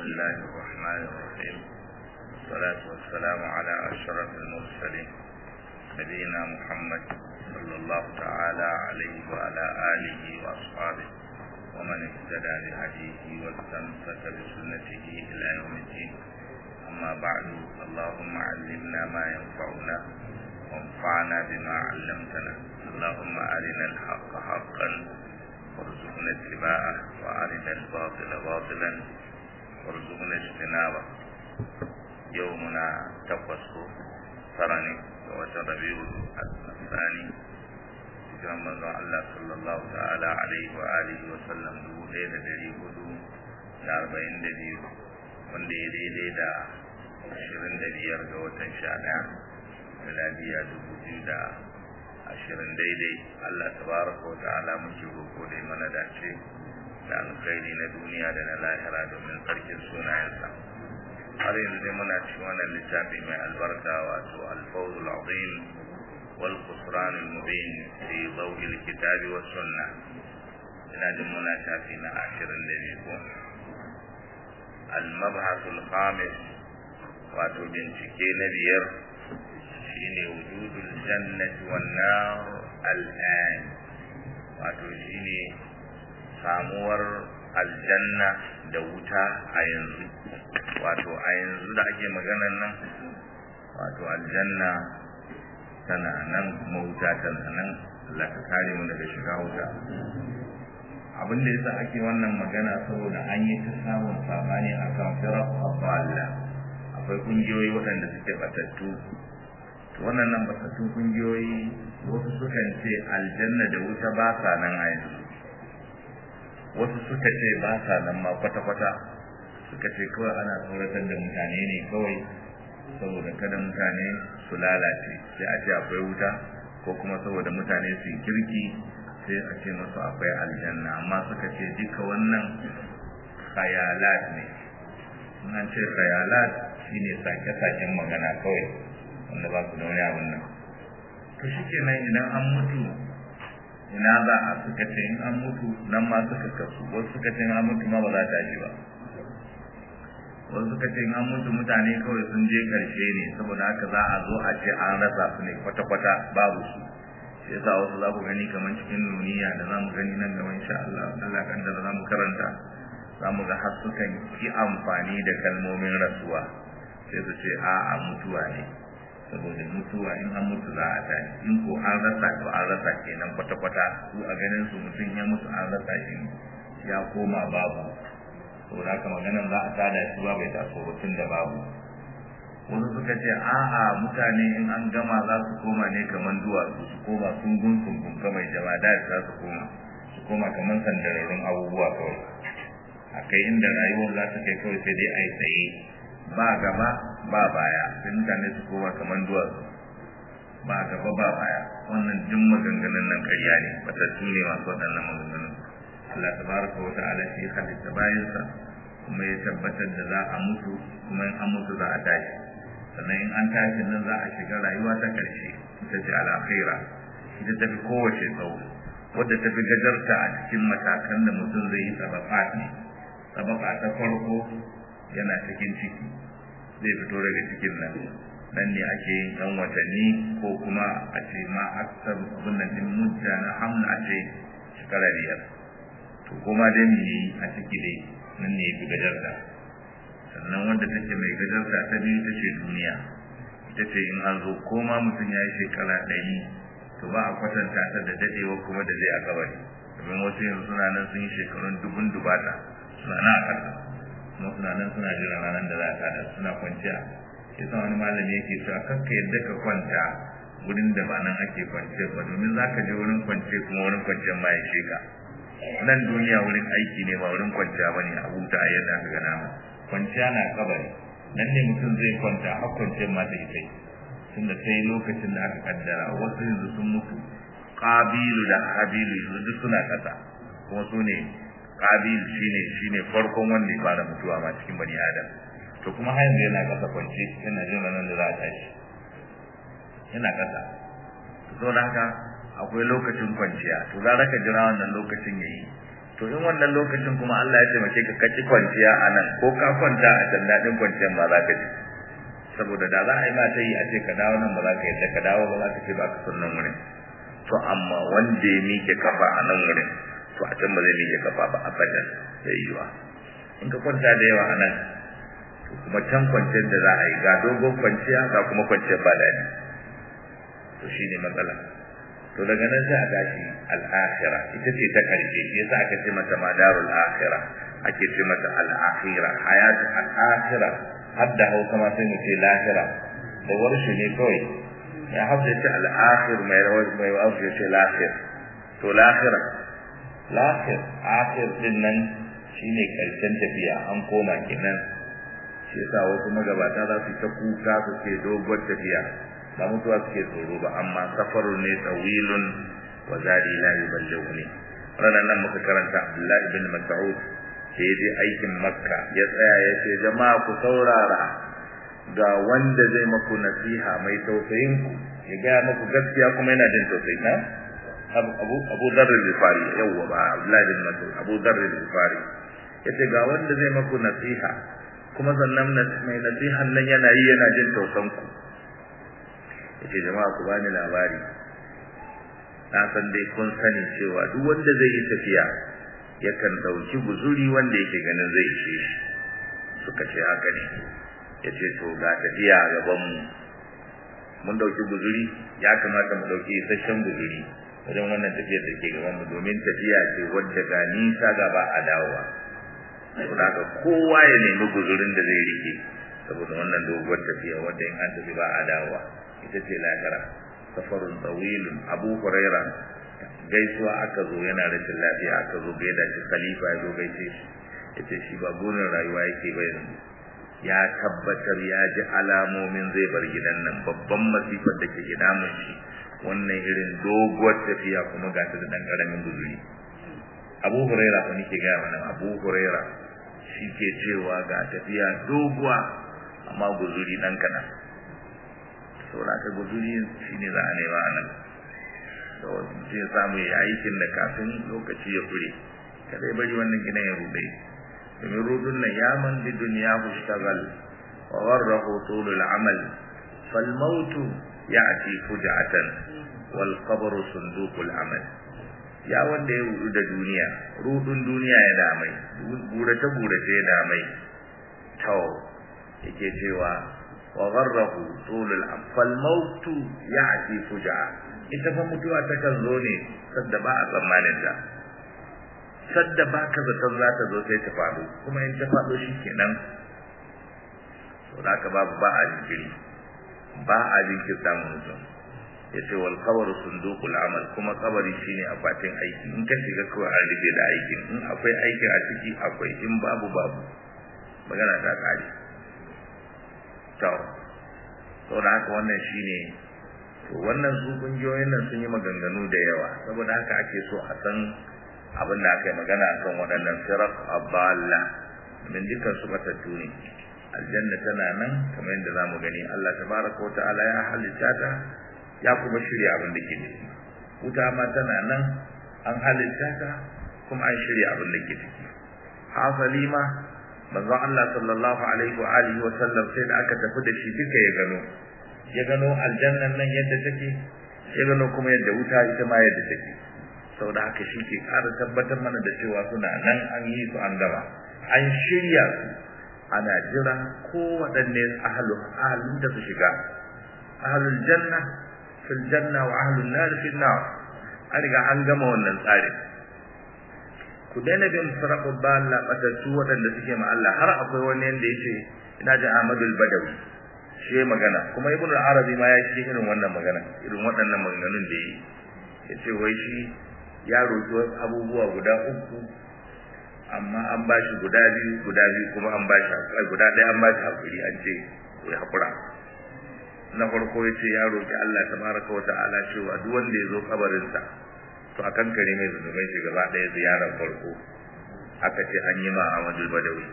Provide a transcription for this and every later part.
الله الرحمن الرحيم والصلاة والسلام على أشرف المرسلين نبينا محمد صلى الله تعالى عليه وعلى آله وأصحابه ومن اهتدى بهديه واستمسك بسنته إلى يوم الدين أما بعد اللهم علمنا ما ينفعنا وانفعنا بما علمتنا اللهم أرنا الحق حقا وارزقنا اتباعه وأرنا الباطل باطلا وارزقنا اجتنابه يومنا تقصه ترني وتربيه الثاني hijiran manzon Allah sallallahu ta'ala alaihi wa alihi wa sallam dubu ɗaya da ɗari hudu da arba'in da biyu wanda ya daidai da ashirin da biyar ga watan sha ɗaya miladiya dubu biyu da ashirin daidai Allah tabaraka wa ta'ala muke roƙo da mana dace da alkhairi na duniya da na lahira domin tsarkin sunayensa har yanzu dai muna cikin wannan littafi mai albarka wato alfawzul azim wal khusran al mubin fi dawi al kitab wa sunnah ina jin muna shafi na ashirin da biyu ko al mabhath al khamis wato bincike na biyar shine wujudul jannati wan nar al'an wato shine samuwar aljanna da wuta a yanzu wato a yanzu da ake maganan nan wato aljanna tana nan kuma wuta tana nan Allah ka kare mu daga shiga wuta abin da yasa ake wannan magana saboda an yi ta samun sabani akan firaq Allah akwai kungiyoyi waɗanda suke batattu wannan nan batattun kungiyoyi wasu sukan ce aljanna da wuta ba sa nan a yanzu wasu suka ce ba sa nan ma kwata-kwata suka ce kawai ana tsoratar da mutane ne kawai saboda kada mutane su lalace sai a ce akwai wuta ko kuma saboda mutane su yi kirki sai a ce masu akwai aljanna amma suka ce duka wannan khayalat ne an ce khayalat shine sake-saken magana kawai wanda ba su da wani abin nan to shi kenan idan an mutu ina za a suka ce in an mutu nan ma suka kasu wasu suka ce in an mutu ma ba za ta shi ba wasu suka ce in an mutu mutane kawai sun je karshe ne saboda haka za a zo a ce an rasa su ne kwata-kwata babu su shi yasa wasu za ku gani kamar cikin nuniya da za mu gani nan gaba insha Allah Allah kan da za mu karanta za mu ga har sukan ki amfani da kalmomin rasuwa sai su ce a'a mutuwa ne saboda mutuwa in an mutu za a tashi in ko an rasa to an rasa kenan kwata-kwata su a ganin su mutum ya mutu an rasa shi ya koma babu saboda haka maganan za a tada shi ba bai taso mutum da babu wasu suka ce a'a mutane in an gama za su koma ne kamar duwatsu su koma sungun sungun kamar jama'a da za su koma su koma kamar sandararrun abubuwa kawai a kai inda rayuwar za ta kai kawai sai dai a yi tsaye ba gaba ba baya sai mutane su koma kamar duwatsu ba gaba ba baya wannan duk maganganun nan ƙarya ne batattu ne masu waɗannan maganganun Allah tabaraka wa ta'ala shi halitta bayansa kuma ya tabbatar da za a mutu kuma in an mutu za a tashi sannan in an tashi nan za a shiga rayuwa ta ƙarshe ita ce al'akhira ita ta fi kowace tsawo wadda ta fi gajarta a cikin matakan da mutum zai yi sabaka ne sabaka ta farko yana cikin ciki zai fito daga cikin nan nan ne ake yin ɗan watanni ko kuma a ce ma aksar abin nan din mudda na hamna a ce shekara biyar to kuma dai mu yi a ciki dai nan ne fi gajarta sannan wanda take mai gajarta ta biyu ta ce duniya ita ce in an zo ko ma mutum ya yi shekara ɗari to ba a kwatanta ta da daɗewa kuma da zai a kabari domin wasu yanzu suna nan sun yi shekarun dubun dubata suna na a ƙasa kuma suna nan suna jiran ranar da za a tada suna kwanciya shi sa wani malami yake cewa kakka yadda ka kwanta wurin da ba nan ake kwance ba domin za ka je wurin kwance kuma wurin kwanciyar ma ya sheka nan duniya wurin aiki ne ba wurin kwanciya ba ne a huta a yadda aka gana ma kwanciya na kabari nan ne mutum zai kwanta har kwanciyar ma ta kai tunda sai lokacin da aka kaddara wasu yanzu sun mutu kabilu da habilu yanzu duk suna kasa kuma su ne kabil shine shine farkon wanda ya fara mutuwa ma cikin bani adam to kuma har yanzu yana kasa kwance yana jin ranar da za a tashi yana kasa to saboda haka akwai lokacin kwanciya to za ka jira wannan lokacin yayi to in wannan lokacin kuma Allah ya taimake ka kaci kwanciya a nan ko ka kwanta a can daɗin kwanciyar ma za ka ji saboda da za a yi ma ta yi a ce ka dawo nan ba za ka yadda ka dawo ba za ka ce ba ka son nan wurin to amma wanda ya miƙe kafa a nan wurin to a can ba zai miƙe kafa ba abadan zai yiwa in ka kwanta da yawa a nan to kuma can kwanciyar da za a yi ga dogon kwanciya ga kuma kwanciyar ba daɗi to shi ne matsala to daga nan sai a tashi al'akhira ita ce ta karshe shi yasa aka ce mata madarul akhira ake ce mata al'akhira hayatu al'akhira har da hausa ma sai mu ce lahira da warshi ne kawai ya hafsa ce al'akhir mai rawar mai wasu ce lahir to lahira lahir akhir din nan shine karshen tafiya an koma kenan shi yasa wasu magabata za su ta kuka su ce doguwar tafiya ba mutuwa suke tsoro ba amma safarun ne tawilun wa zadi la yuballighuni ranan nan muka karanta Abdullah ibn Mas'ud sai dai aikin Makka ya tsaya ya ce jama'a ku saurara ga wanda zai maku nasiha mai tausayin ku ya ga muku gaskiya kuma yana jin tausayi na Abu Abu Dharr al-Ghifari yawwa ba Abdullah ibn Mas'ud Abu Dharr al-Ghifari yace ga wanda zai maku nasiha kuma sannan mai nasihan nan yana yi yana jin tausan ku yace jama'a ku bani labari na san dai kun sani cewa duk wanda zai yi tafiya yakan dauki guzuri wanda yake ganin zai ishe shi suka ce haka ne yace to ga tafiya gaban mu mun dauki guzuri ya kamata mu dauki isasshen guzuri wajen wannan tafiyar da ke gaban mu domin tafiya ce wadda ga nisa gaba a dawowa saboda kowa ya nemi guzurin da zai rike saboda wannan doguwar tafiya wadda in an tafi ba a dawowa ita ce lahira safarun tawilun abu huraira gaisuwa aka zo yana rashin lafiya aka zo gaida shi khalifa ya zo gaishe shi yace shi ba burin rayuwa yake ba yanzu ya tabbatar ya ji alamomin zai bar gidan nan babban masifar da ke damun shi wannan irin doguwar tafiya kuma ga ta da dan karamin guzuri abu huraira ko nake gaya mana abu huraira shi ke cewa ga tafiya doguwa amma guzuri dan kaɗan saboda ka guzuri shine za a nema a nan da mutum ya samu ya aikin da kafin lokaci ya fure kada ya bari wannan gidan ya rude domin rudun nan ya man bi duniya hushtagal wa warrahu tulul amal fal mautu ya'ti fuja'atan wal qabru sunduqul amal ya wanda ya rudu da duniya rudun duniya ya damai burace burace ya damai to yake cewa wa gharrahu tulul fal mautu ya'ti fuja'a ita fa mutuwa ta kan zo ne sadda ba a tsammanin ta sadda ba ka zaton za ta zo sai ta faɗo kuma in ta faɗo shi kenan to da ka babu ba a jinkiri ba a jinkirta mutum ya ce wal kabaru sunduqul amal kuma kabari shine akwatin aiki in ka shiga kawai an rige da aikin in akwai aikin a ciki akwai in babu babu magana ta kare to to da haka wannan shine to wannan su kungiyoyin nan sun yi maganganu da yawa saboda haka ake so a san abin da aka yi magana kan waɗannan sirak aballa min dukkan su matattu ne aljanna tana nan kamar yadda zamu gani Allah tabaraka wa ta'ala ya halitta ta ya kuma shirya abin da ke ciki wuta ma tana nan an halitta ta kuma an shirya abin da ke ciki hasali ma manzon Allah sallallahu alaihi wa alihi wa sallam sai da aka tafi da shi duka ya gano ya gano aljannan nan yadda take ya gano kuma yadda wuta ita ma yadda take saboda haka shi ke ƙara tabbatar mana da cewa suna nan an yi su an gama an shirya su ana jira ko waɗanne ahalu ahalun da su shiga ahalul janna fil janna wa ahlun nar fil nar an riga an gama wannan tsarin ku daina bin sarafu balla batattu waɗanda suke ma Allah har akwai wani yanda yace ina ji Ahmadul Badawi shi magana kuma Ibn Arabi ma ya ce irin wannan magana irin waɗannan maganganun da yi yace wai shi ya roƙi abubuwa guda uku amma an ba shi guda biyu guda biyu kuma an ba shi guda ɗaya an ba shi hakuri an ce ya hakura na farko ya ce ya roƙi Allah tabaraka wa ta'ala cewa duk wanda ya zo kabarinsa to a kan kare mai zunubai shi gaba ɗaya ziyarar farko aka ce an yi ma Ahmadu Badawi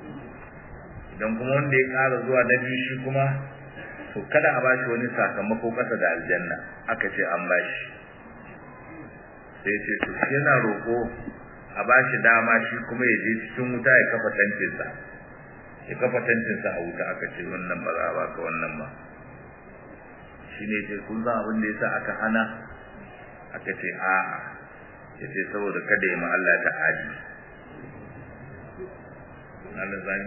idan kuma wanda ya ƙara zuwa na biyu shi kuma to kada a bashi wani sakamako ƙasa da aljanna aka ce an bashi sai ce to shi yana roƙo a a ba shi dama shi kuma ya je cikin wuta ya kafa tantinsa ya kafa tantinsa a wuta aka ce wannan ba za a baka wannan ba shi ne ce kun san abin da ya sa aka hana aka ce a'a ya ce saboda kada ya Allah ta adi Allah zani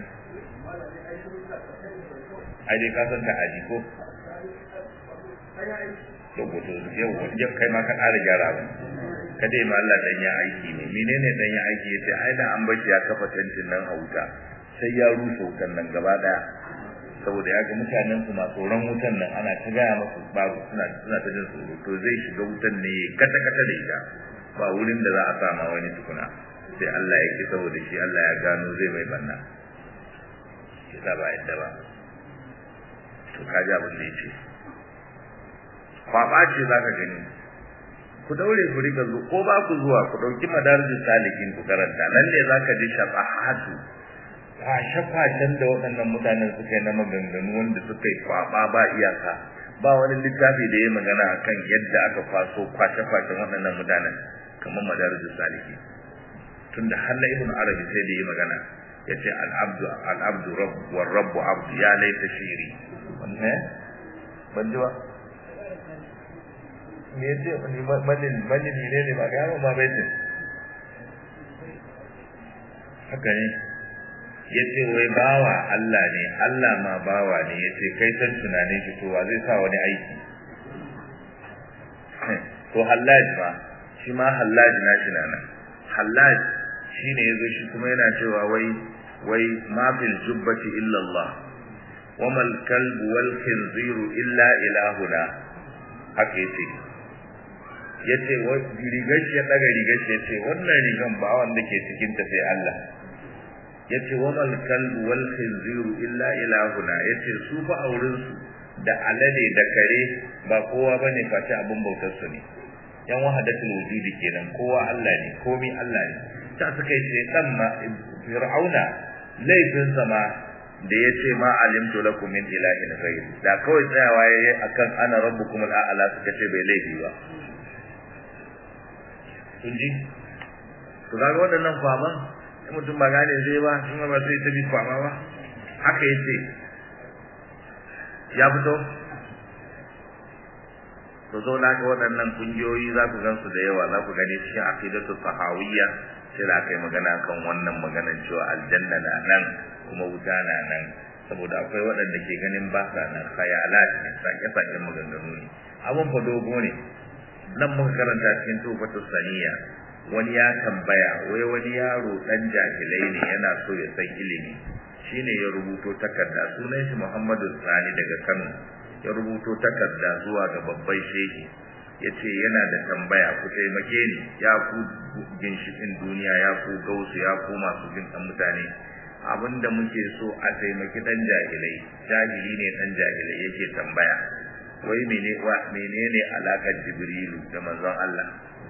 ai dai ka san ta adi ko rubutu yau yau kai ma ka ƙara gyara ba kada ma Allah dan ya aiki ne menene dan ya aiki yace ai da an bashi ya kafa tantin nan a wuta sai ya rusa wutan nan gaba daya saboda ya ga mutanen su na tsoron wutan nan ana ta gaya masu babu suna suna ta jin tsoro to zai shiga wutan ne kata kata da ita ba wurin da za a sama wani tukuna sai Allah ya ki saboda shi Allah ya gano zai mai banna kisa ba yadda ba to kaji abin da yake kwaba ce za ka gani ku daure ku rika zo ko ba ku zuwa ku dauki madarijin salikin ku karanta nan ne za ka ji shafahatu kwashe-kwashen da waɗannan mutanen suka yi na maganganu wanda suka yi kwaba ba iyaka ba wani littafi da ya magana akan yadda aka kwaso kwashe-kwashen waɗannan mutanen kamar madarijin saliki tunda har na ibn arabi sai da ya magana ya ce al'abdu al'abdu rabb war rabbu abdu ya laita shiri wannan ban ji ba me yace wani malin malin ne ne ba ga ma bai ce haka ne yace wai bawa Allah ne Allah ma bawa ne yace kai san tunanin shi to wa zai sa wani aiki to hallaj ma shi ma hallaj na shi nan hallaj shine yazo shi kuma yana cewa wai wai ma fil jubbati illa Allah wa mal kalbu wal khinziru illa ilahuna haka yace yace wai rigar shi ya daga rigar shi yace wannan rigan ba wanda ke cikin ta sai Allah yace wa mal kalbu wal khinziru illa ilahuna yace su fa auren su da alade da kare ba kowa bane face abun bautar su ne yan wahadatul wujudi kenan kowa Allah ne komai Allah ne ta suka yi dan ma fir'auna laifin sama da yace ma alimtu lakum min ilahin ghayr da kawai tsayawa yayi akan ana rabbukum al'ala suka ce bai laifi ba kun ji to kaga waɗannan faman in mutum ba gane zai ba in ba sai ta bi fama ba haka yace ya fito to zo na ga waɗannan kungiyoyi za ku gansu da yawa za ku gani cikin aqidatu sahawiyya sai da aka yi magana kan wannan maganar cewa aljanna na nan kuma wuta na nan saboda akwai waɗanda ke ganin ba sa nan khayalat ne sake-saken maganganu ne abun fa dogo ne nan muka karanta cikin tufatu saniya wani ya tambaya wai wani yaro dan jahilai ne yana so ya san ilimi shine ya rubuto takarda sunan shi Muhammadu Sani daga Kano ya rubuto takarda zuwa ga babban shehi yace yana da tambaya ku taimake ni ya ku ginshikin duniya ya ku gausu ya ku masu bin mutane abinda muke so a taimaki dan jahilai jahili ne dan jahilai yake tambaya wai mene wa menene alakar jibrilu da manzon Allah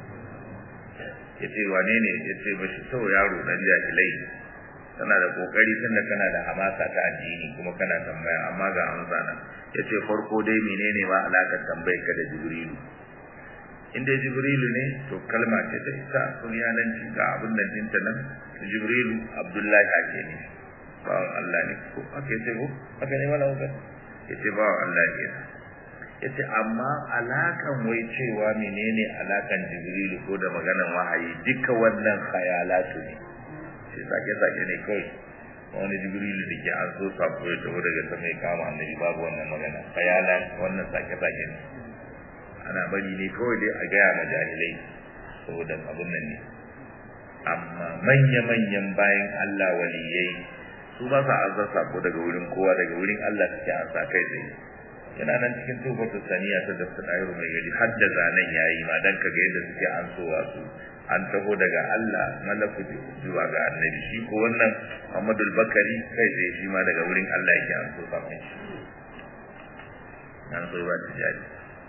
yace wane ne yace bashi to yaro dan jahilai kana da kokari tunda kana da hamasa ta addini kuma kana tambaya amma ga amsa na yace farko dai menene ma alakar tambayar ka da jibrilu inda jibrilu ne to kalma ce ta ita sunyananci ga abin nan dinta nan jibrilu abdullahi ake ne bawan Allah ne ko ake ce ko aka ne mala uga yace bawan Allah ne yace amma alakan wai cewa menene alakan jibrilu ko da maganan wahayi duka wannan khayalatu ne sai sake sake ne kai wani jibrilu da ke an so sabo ya taho daga sama ya kama annabi babu wannan magana khayalan wannan sake sake ne ana bari ne kawai dai a gaya ma jahilai saboda abun nan ne amma manya-manyan bayan Allah waliyai su ba sa azar sako daga wurin kowa daga wurin Allah suke an sa kai tsaye yana nan cikin tufatu saniya ta dafta ɗayar mai gari har da zanen yayi ma dan kaga yadda suke an sowa su an taho daga Allah malaku zuwa ga annabi shi ko wannan Muhammadu Bakari kai tsaye shi ma daga wurin Allah yake an so sa mai shi nan so ba ta jari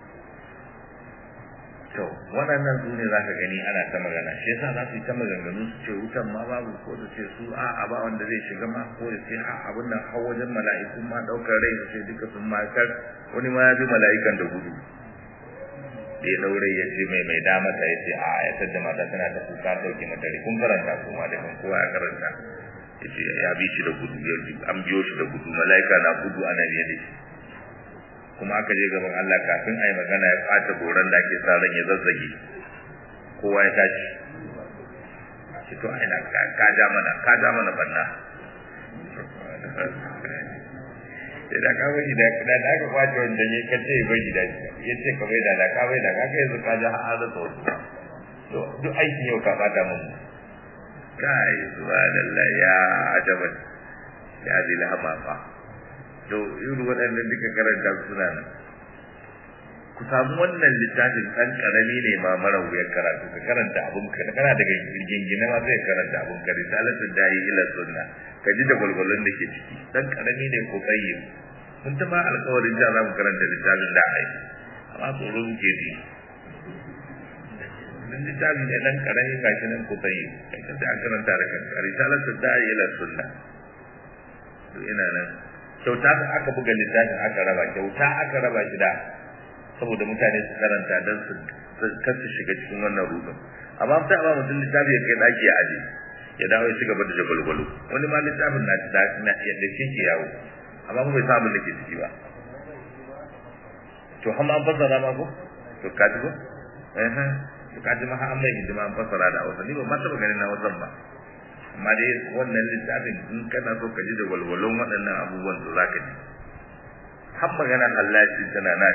to waɗannan su ne za ka gani ana ta magana shi yasa za su yi ta maganganu su ce wutan ma babu ko su ce su a a ba wanda zai shiga ma ko su ce a abin nan har wajen mala'ikun ma ɗaukar rai su ce duka sun ma kar wani ma ya bi mala'ikan da gudu ya daure ya ce mai mai dama ta yace a ya tada mata tana ta kuka dauke mata kun karanta kuma da kan kowa ya karanta yace ya bi shi da gudu ya an biyo shi da gudu malaika na gudu ana biye da shi kuma aka je gaban Allah kafin ai magana ya fata goran da ake sa ran ya zazzage kowa ya tashi shi to ai na ka ja mana ka ja mana banna sai da ka bari da da da ka kwace wanda ya kace bari da ya ce ka bai da da ka bai da ka kai yanzu ka ja har da to to duk aikin yau ka bata mun kai subhanallah ya ajaban ya zila hamafa to irin waɗannan duka karanta suna nan ku samu wannan littafin ɗan ƙarami ne ma mara wuyar karatu ka karanta abun ka kana daga girgingine ma zai karanta abun ka risalatul da'i ila sunna ka ji da gwalgwalon da ke ciki ɗan ƙarami ne ko tsayyim mun ta ba alƙawarin da za mu karanta littafin da ai amma tsoro muke ji dan littafi ne ɗan ƙarami ga shi nan ko tsayyim kai ka ta karanta da kanka risalatul da'i ila sunna to ina nan kyauta aka buga littafin aka raba kyauta aka raba shi da saboda mutane su karanta don su kar su shiga cikin wannan rudin amma ta ba mutum littafi ya kai daki ya aje ya dawo ya ci gaba da jagwalgwalo wani ma littafin na da na yadda shi ke yawo amma kuma bai sa abin da ke ciki ba to amma an fassara ma ko to ka ji ko eh to ka ji ma an mai hidima an fassara da hausa ni ba ma taɓa ganin na wasan ba amma dai wannan littafin in kana so ka ji da walwalon waɗannan abubuwan to za ka ji har magana hallaci tana na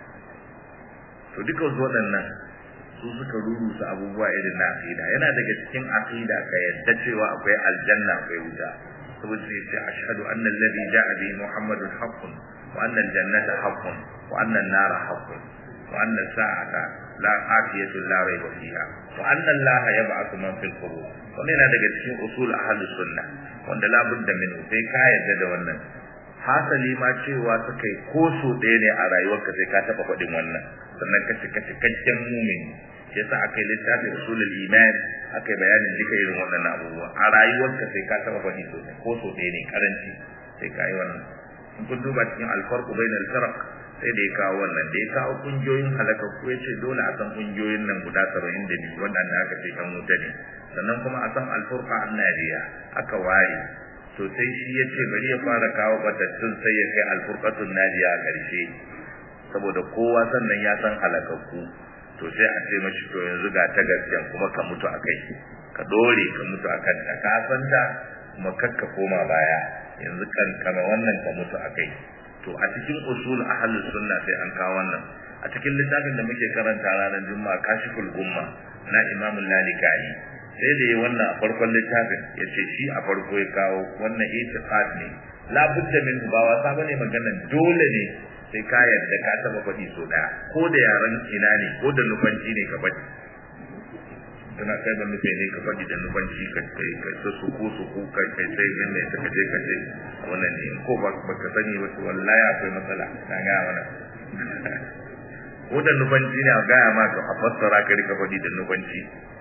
to duka wasu waɗannan su suka rurusa abubuwa irin na aqida yana daga cikin aqida ka yadda cewa akwai aljanna akwai wuta saboda sai ce ashhadu anna alladhi ja'a bihi muhammadun haqqun wa anna aljannata haqqun wa anna an-nara haqqun wa anna sa'ata la afiyatu la rayba fiha wa anna allaha yab'athu man fil qubur wannan yana daga cikin usul ahlus sunna wanda la budda minhu sai ka yadda da wannan hasali ma cewa suka yi ko so ɗaya ne a rayuwarka sai ka taɓa faɗin wannan sannan ka cika cikakken mumin shi yasa aka yi littafin usulul iman aka yi bayanin duka irin waɗannan abubuwa a rayuwarka sai ka taɓa faɗi sosai ko so ɗaya ne karanci sai ka yi wannan in kun duba cikin alfarqu bainal firaq sai da ya kawo wannan da ya kawo kungiyoyin halakakku ya ce dole a san kungiyoyin nan guda saba'in da biyu waɗanda aka ce kan wuta ne sannan kuma a san alfurqa annadiya aka ware to sai shi ya ce bari ya fara kawo batattun sai ya kai alfurqatun nadiya a ƙarshe saboda kowa sannan ya san halakakku to sai a ce mashi to yanzu ga ta gaskiya kuma ka mutu a kai ka dore ka mutu a kanta ka san ta kuma kakka koma baya yanzu kan kama wannan ka mutu a kai to a cikin usul ahlus sunna sai an kawo wannan a cikin littafin da muke karanta ranar juma'a kashiful gumma na imamul lalikai sai da yi wannan a farkon littafin ya ce shi a farko ya kawo wannan itiqad ne la budda min ba wasa bane maganan dole ne sai ka yarda ka taba faɗi so daya ko da yaran ina ne ko da nufanci ne ka faɗi kana kai ban nufe ne ka faɗi da nufanci ka kai ka ta su ko su ko kai kai sai bin ne ka je ka je wannan ne ko ba ka sani ba to wallahi akwai matsala na ga wannan ko da nufanci ne a gaya ma ka fassara ka rika faɗi da nufanci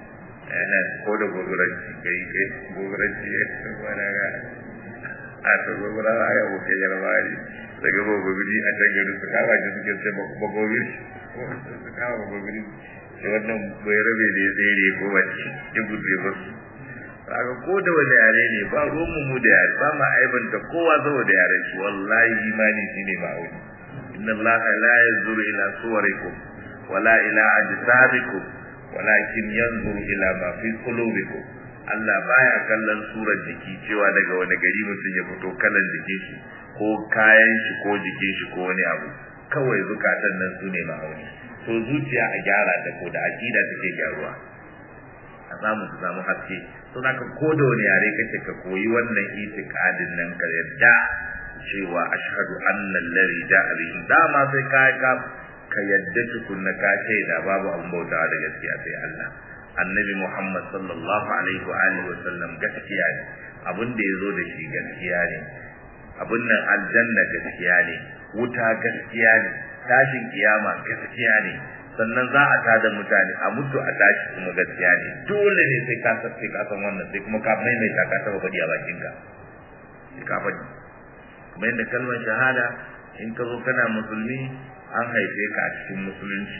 ko da gogoranci kai kai gogoranci ya wani ga a ta gogora a ya wuce yarmari daga gogogiri a can gari su kawo shi suke sai bagogiri su kawo bagogiri sai wannan bai rabe da ya tsere ko wace ya gudu ya basu kaga ko da wani yare ne ba ruwan mu da yare ba ma aibanta kowa saboda yaren shi wallahi imani shine ma'auni inna allaha la yanzuru ila suwarikum wala ila ajsadikum walakin yanzuru ila ma fi qulubikum Allah baya kallon surar jiki cewa daga wani gari mutum ya fito kallon jikin shi ko kayan shi ko jikin shi ko wani abu kawai zukatan nan su ne ma'auni to zuciya a gyara ta ko da aqida take gyaruwa a samu su samu haske to zaka ko da wani yare kake ka koyi wannan itikadin nan ka yadda cewa ashhadu anna alladhi ja'a bihi dama sai ka ka ka yadda tukunna ka shaida babu abin bautawa da gaskiya sai Allah annabi Muhammad sallallahu alaihi wa alihi wa sallam gaskiya ne abin da yazo da shi gaskiya ne abin nan aljanna gaskiya ne wuta gaskiya ne tashin kiyama gaskiya ne sannan za a tada mutane a mutu a tashi kuma gaskiya ne dole ne sai ka san sai ka san wannan sai kuma ka maimaita ka taba faɗi a bakinka sai ka faɗi kuma yadda kalmar shahada in ka zo kana musulmi an haife ka a cikin musulunci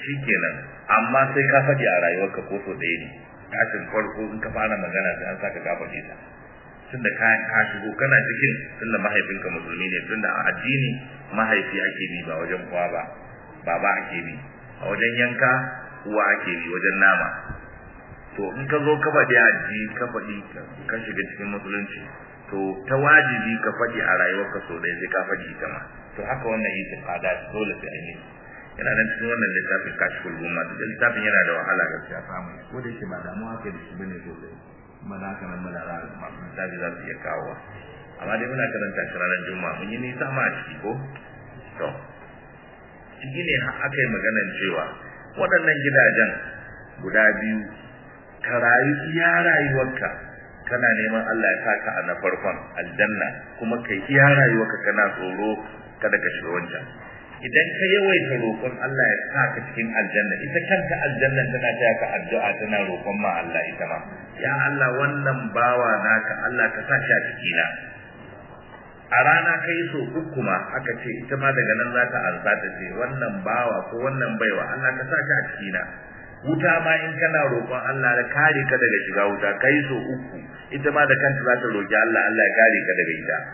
shikenan amma sai ka faɗi a rayuwarka ko so ɗaya ne tashin farko in ka fara magana sai an saka ka faɗi ta tunda ka ka shigo kana cikin tunda mahaifinka musulmi ne tunda a addini mahaifi ake bi ba wajen kowa ba baba ake bi a wajen yanka uwa ake bi wajen nama to in ka zo ka faɗi aji ka faɗi ka shiga cikin musulunci to ta wajibi ka faɗi a rayuwarka so ɗaya sai ka faɗi ita ma to haka wannan yi tsada dole sai an yi yana nan cikin wannan littafin kashful gumma da littafin yana da wahala gaskiya samu ko da yake ba damuwa kai da shi bane sosai kuma da haka nan malara masu littafi za su iya kawowa amma dai muna karanta shi ranar juma'a mun yi nisa ma a ciki ko to ciki ne aka yi maganar cewa waɗannan gidajen guda biyu ka rayu iya rayuwarka kana neman Allah ya saka a na farkon aljanna kuma kai iya rayuwarka kana tsoro kada ka shiga wancan idan ka yawaita roƙon Allah ya saka cikin aljanna ita kanta aljanna tana taya ka addu'a tana roƙon ma Allah ita ma ya Allah wannan bawa naka Allah ka sa shi a cikina a rana kai so uku ma aka ce ita ma daga nan za ta arza ta ce wannan bawa ko wannan baiwa Allah ka sa shi a cikina wuta ma in kana roƙon Allah da kare ka daga shiga wuta kai so uku ita ma da kanta za ta roƙi Allah Allah ya kare ka daga ita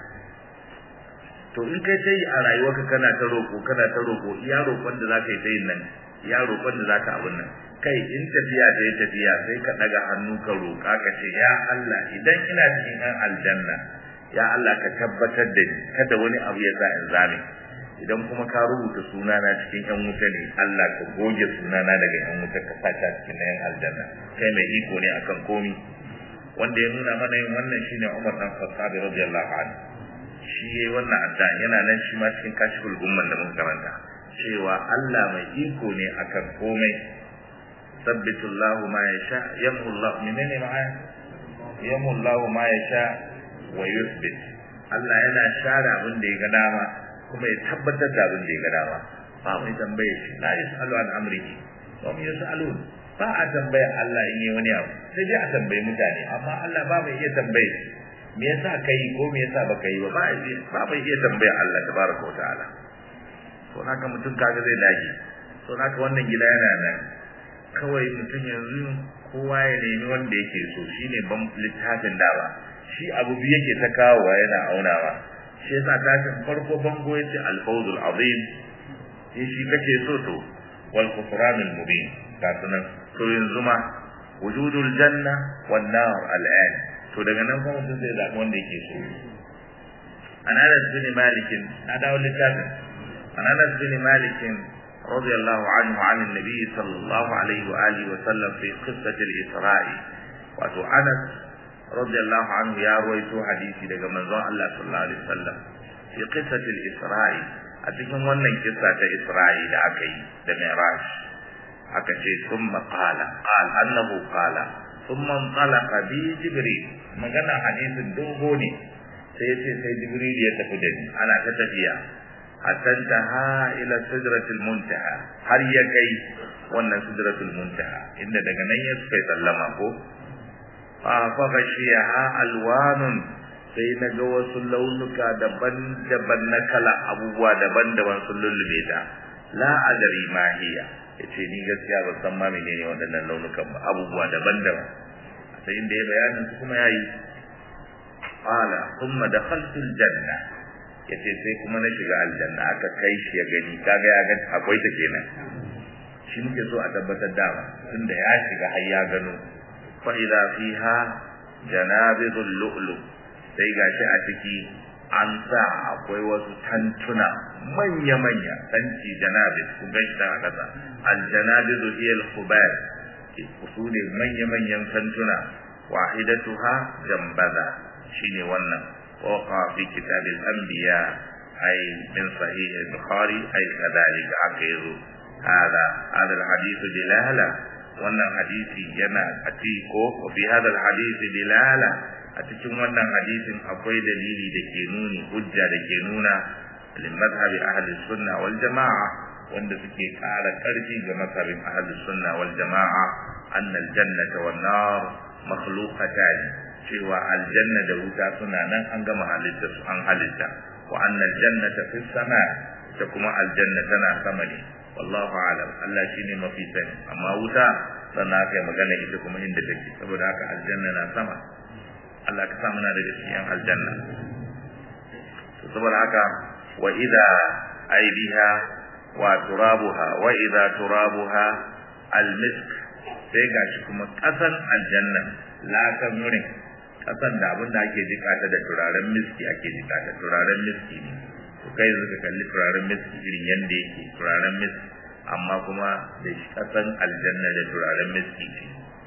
to in kai sai a rayuwarka kana ta roƙo kana ta roƙo iya roƙon da zaka yi ta yin nan iya roƙon da zaka abun nan kai in tafiya ta yi tafiya sai ka daga hannu ka roƙa ka ce ya Allah idan ina cikin ɗan aljanna ya Allah ka tabbatar da ni kada wani abu ya sa in zame idan kuma ka rubuta sunana cikin yan wuta ne Allah ka goge sunana daga yan wuta ka sa ta cikin yan aljanna kai mai iko ne akan komi wanda ya nuna mana yin wannan shine Umar dan Khattab radiyallahu anhu shi yayi wannan adda yana nan shi ma cikin kashful gumman da muka karanta cewa Allah mai iko ne akan komai sabbitullahu ma yasha yamullahu menene ma'ana yamullahu ma yasha wa yuthbit Allah yana share abin da ya ga dama kuma ya tabbatar da abin da ya ga dama ba mai tambaye shi la yasalu an amrihi wa hum yasalun ba a tambaya Allah in yi wani abu sai dai a tambayi mutane amma Allah ba mai iya tambaye me yasa kai ko me yasa baka yi ba ba ba mai iya tambaya Allah tabaraka wa ta'ala to naka mutum kaga zai dage to naka wannan gida yana nan kawai mutum yanzu kowa ya nemi wanda yake so shine ban littafin dawa shi abu biyu yake ta kawowa yana aunawa shi yasa tashin farko bango yace al-fawzul azim shi shi kace so to wal khusranul mubin ga sunan to yanzu ma wujudul janna wan nar al'an to daga nan kuma mutum zai zaɓi wanda yake so an anas bin malik na dawo littafin an anas bin malik رضي الله عنه عن النبي صلى الله عليه وآله وسلم في قصة الإسراء وأتو أنس رضي الله عنه يا رويتو حديثي لك من الله صلى الله عليه وسلم في قصة الإسراء أتكلم wannan kissa ta Isra'i da aka yi da Mi'raj aka ce thumma qala qala annahu qala thumma talaqa bi jibril magana hadisin dogo ne sai yace sai jibril ya tafi da ni ana ta tafiya hatta ha ila sidratil muntaha har ya kai wannan sidratul muntaha inda daga nan ya kai sallama ko fa fa gashiyaha alwanun sai na ga wasu launuka daban-daban na kala abubuwa daban-daban sun lullube ta la adari ma hiya yace ni gaskiya ban san ma menene waɗannan launukan ba abubuwa daban-daban sai inda ya bayanin su kuma yayi qala thumma dakhaltu aljanna yace sai kuma na shiga aljanna aka kai shi ya gani kaga ya ga akwai ta kenan shi muke so a tabbatar da tunda ya shiga har ya gano fa idza fiha janabidul lu'lu' sai gashi a ciki an sa akwai wasu tantuna manya-manya tanti janabit ku gashi da kasa aljanabidu hiya al-khubar su ne manya-manyan tantuna wahidatuha jambaza shine wannan waqa fi kitab al-anbiya ay min sahih al-bukhari ay kadhalika akiru hada hada al-hadith dilala wannan hadisi yana atiko fi hada al-hadith dilala a cikin wannan hadisin akwai dalili da ke nuni hujja da ke nuna lil madhhabi ahli sunna wal jamaa wanda suke ƙara ƙarfi ga mazhabin ahli sunna wal jamaa anna al jannata wan nar makhluqatan cewa aljanna da wuta suna nan an gama halitta su an halitta wa anna al jannata fis sama ta kuma aljanna tana sama ne wallahu alam Allah shine mafi sani amma wuta sannan aka yi magana ita kuma inda take saboda haka aljanna na sama Allah ka sa muna daga cikin aljanna to saboda haka wa idza aibiha wa turabuha wa idza turabuha almisk sai gashi kuma kasan aljanna lakan wurin kasan da abin da ake jika ta da turaren miski ake jika ta turaren miski ne to kai yanzu ka kalli turaren miski irin yanda yake turaren miski amma kuma da shi kasan aljanna da turaren miski ce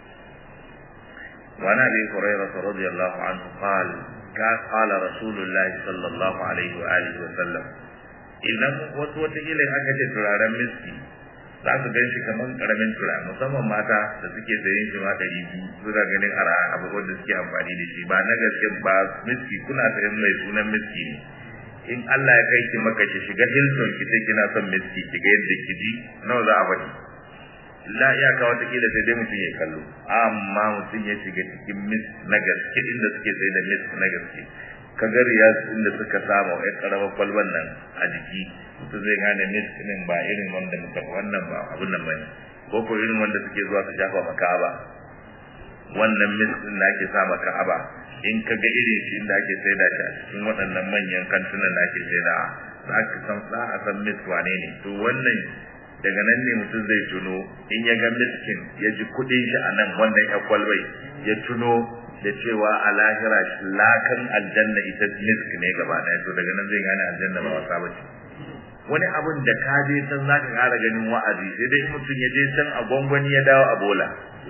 وعن ابي هريره رضي الله عنه قال قال رسول الله صلى الله عليه واله وسلم idan wasu wataƙila aka ce turaren miski za su gan shi kamar ƙaramin turare musamman mata da suke sayen shi ma ɗari biyu suna ganin ara abu wanda suke amfani da shi ba na gaske ba miski kuna sayan mai sunan miski ne in Allah ya kai ki maka ki shiga Hilton ki sai kina son miski ki ga yadda ki ji nawa za a bari la iyaka wata kila sai dai mutum ya kallo amma mutum ya shiga cikin mis na gaske inda suke sai da mis na gaske ka ga riyas inda suka samu ai karamar kwalban nan a jiki mutum zai gane mis din ba irin wanda muka wannan ba abun nan bane ko ko irin wanda suke zuwa su shafa maka ba wannan mis din da ake sa maka aba in ka ga irin shi inda ake saida shi a cikin waɗannan manyan kantunan da ake saida za ka san za a san mis wane ne to wannan daga nan ne mutum zai tuno in ya ga miskin ya ji kuɗin shi a nan wannan ya kwalbai ya tuno da cewa a lahira lakan aljanna ita misk ne gaba ɗaya to daga nan zai gane aljanna ba wasa ba ce wani abun da ka je can za ka ƙara ganin wa'azi sai dai mutum ya je can a gwangwani ya dawo a bola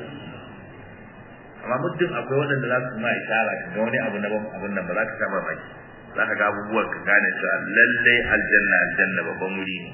amma muddin akwai waɗanda za su ma ishara ga wani abu na ban abun nan ba za ka sha mamaki za ka ga abubuwan ka gane cewa lallai aljanna aljanna babban wuri ne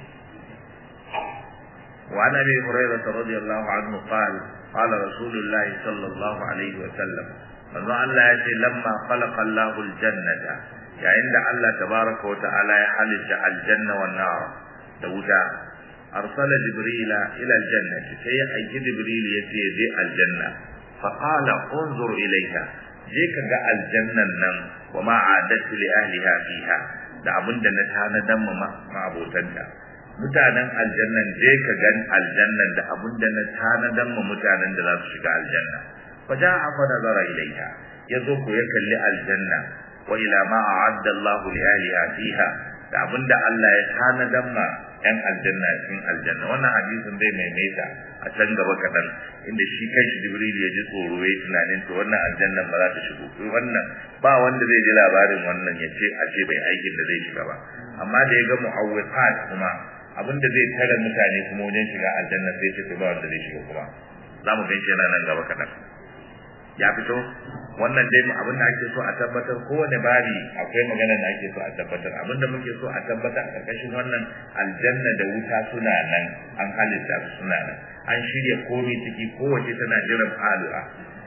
وعن ابي هريره رضي الله عنه قال قال رسول الله صلى الله عليه وسلم manzo Allah ya ce lamma khalaqa Allahu aljannata yayin da Allah tabaraka wa ta'ala ya halitta aljanna wan nar da wuta arsala jibrila ila aljannati sai ya aiki jibril ya ce je aljanna fa qala unzur ilayha je ka ga aljannan nan wa ma adatu li ahliha fiha da abinda na tanadan ma abotanta mutanen aljannan je ka gan aljannan da abinda na tanadan ma mutanen da za su shiga aljanna فجاء فنظر إليها يذوق يكل الجنة وإلى ما أعد الله لأهلها فيها da abin da Allah ya tanadan ma ‘yan aljanna cikin aljanna wannan hadisin zai maimaita a can gaba kaɗan inda shi kanshi jibril ya ji tsoro ya tunanin to wannan aljannan ba za ta shigo wannan ba wanda zai ji labarin wannan ya ce a ce bai aikin da zai shiga ba amma da ya ga mu'awwiqat kuma abin da zai tare mutane kuma wajen shiga aljanna sai ce ba wanda zai shiga kuma za mu gan shi yana nan gaba kaɗan ya fito wannan dai abin da ake so a tabbatar kowane babi akwai magana da ake so a tabbatar abin da muke so a tabbatar a karkashin wannan aljanna da wuta suna nan an halitta su suna nan an shirya komai ciki kowace tana jiran falu'a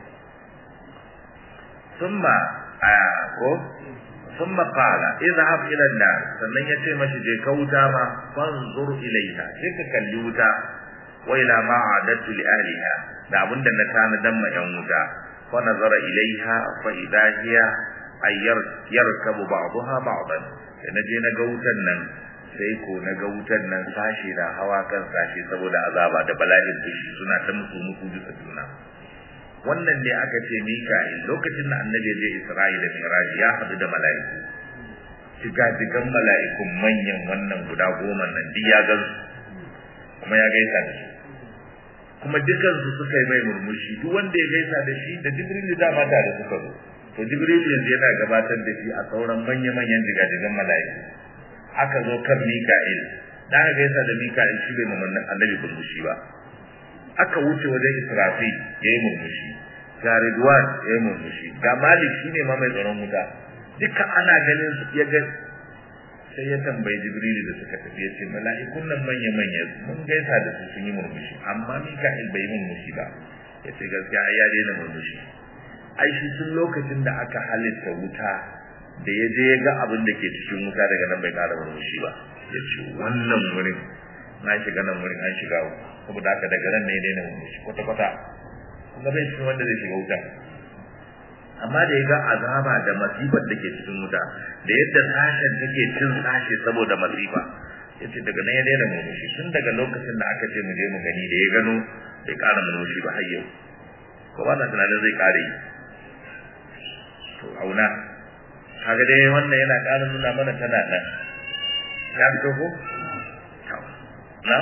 summa a ko summa qala idhhab ila an-nar sannan yace mashi je ka wuta ma fanzur ilaiha sai ka kalli wuta wa ila ma adatu li ahliha da abinda na tanadan ma yan wuta فنظر إليها فإذا هي أن يركب بعضها بعضا naje na ga wutan nan sai ko na ga wutan nan sashi na hawa kan sashi saboda azaba da bala'in fushi suna ta musu musu bisa juna wannan ne aka ce Mika'il lokacin da annabi je Isra'ila Mi'raj ya hadu da mala'iku digan mala'ikun manyan wannan guda goma nan duk ya gan kuma ya gaisa da su kuma dukansu suka yi mai murmushi duk wanda ya gaisa da shi da jibrilu dama tare suka zo to jibrilu yanzu yana gabatar da shi a sauran manya-manyan jigajigan mala'iku aka zo kan mika'il da aka gaisa da mika'il shi bai mamannin annabi murmushi ba aka wuce wajen israfil ya yi murmushi ga ridwan ya yi murmushi ga malik shi ne ma mai tsaron wuta duka ana ganin su ya ga sai ya tambayi jibrilu da suka tafi ya ce mala'ikun nan manya manya mun gaisa da su sun yi murmushi amma mika'il bai yi murmushi ba ya ce gaskiya ai ya daina murmushi ai shi tun lokacin da aka halitta wuta da ya je ya ga abin da ke cikin wuta daga nan bai kara murmushi ba ya ce wannan wurin na shiga nan wurin an shiga saboda haka daga nan ne ya daina murmushi kwata kwata kuma bai cikin wanda zai shiga wuta amma da ya ga azaba da masifar da ke cikin wuta da yadda sashen take cin sashe saboda masifa yace daga nan ya daina murmushi tun daga lokacin da aka ce mu je mu gani da ya gano bai ƙara murmushi ba har yau ko ba na tunanin zai ƙare yi to auna kaga dai wannan yana ƙara nuna mana tana nan ya fito ko na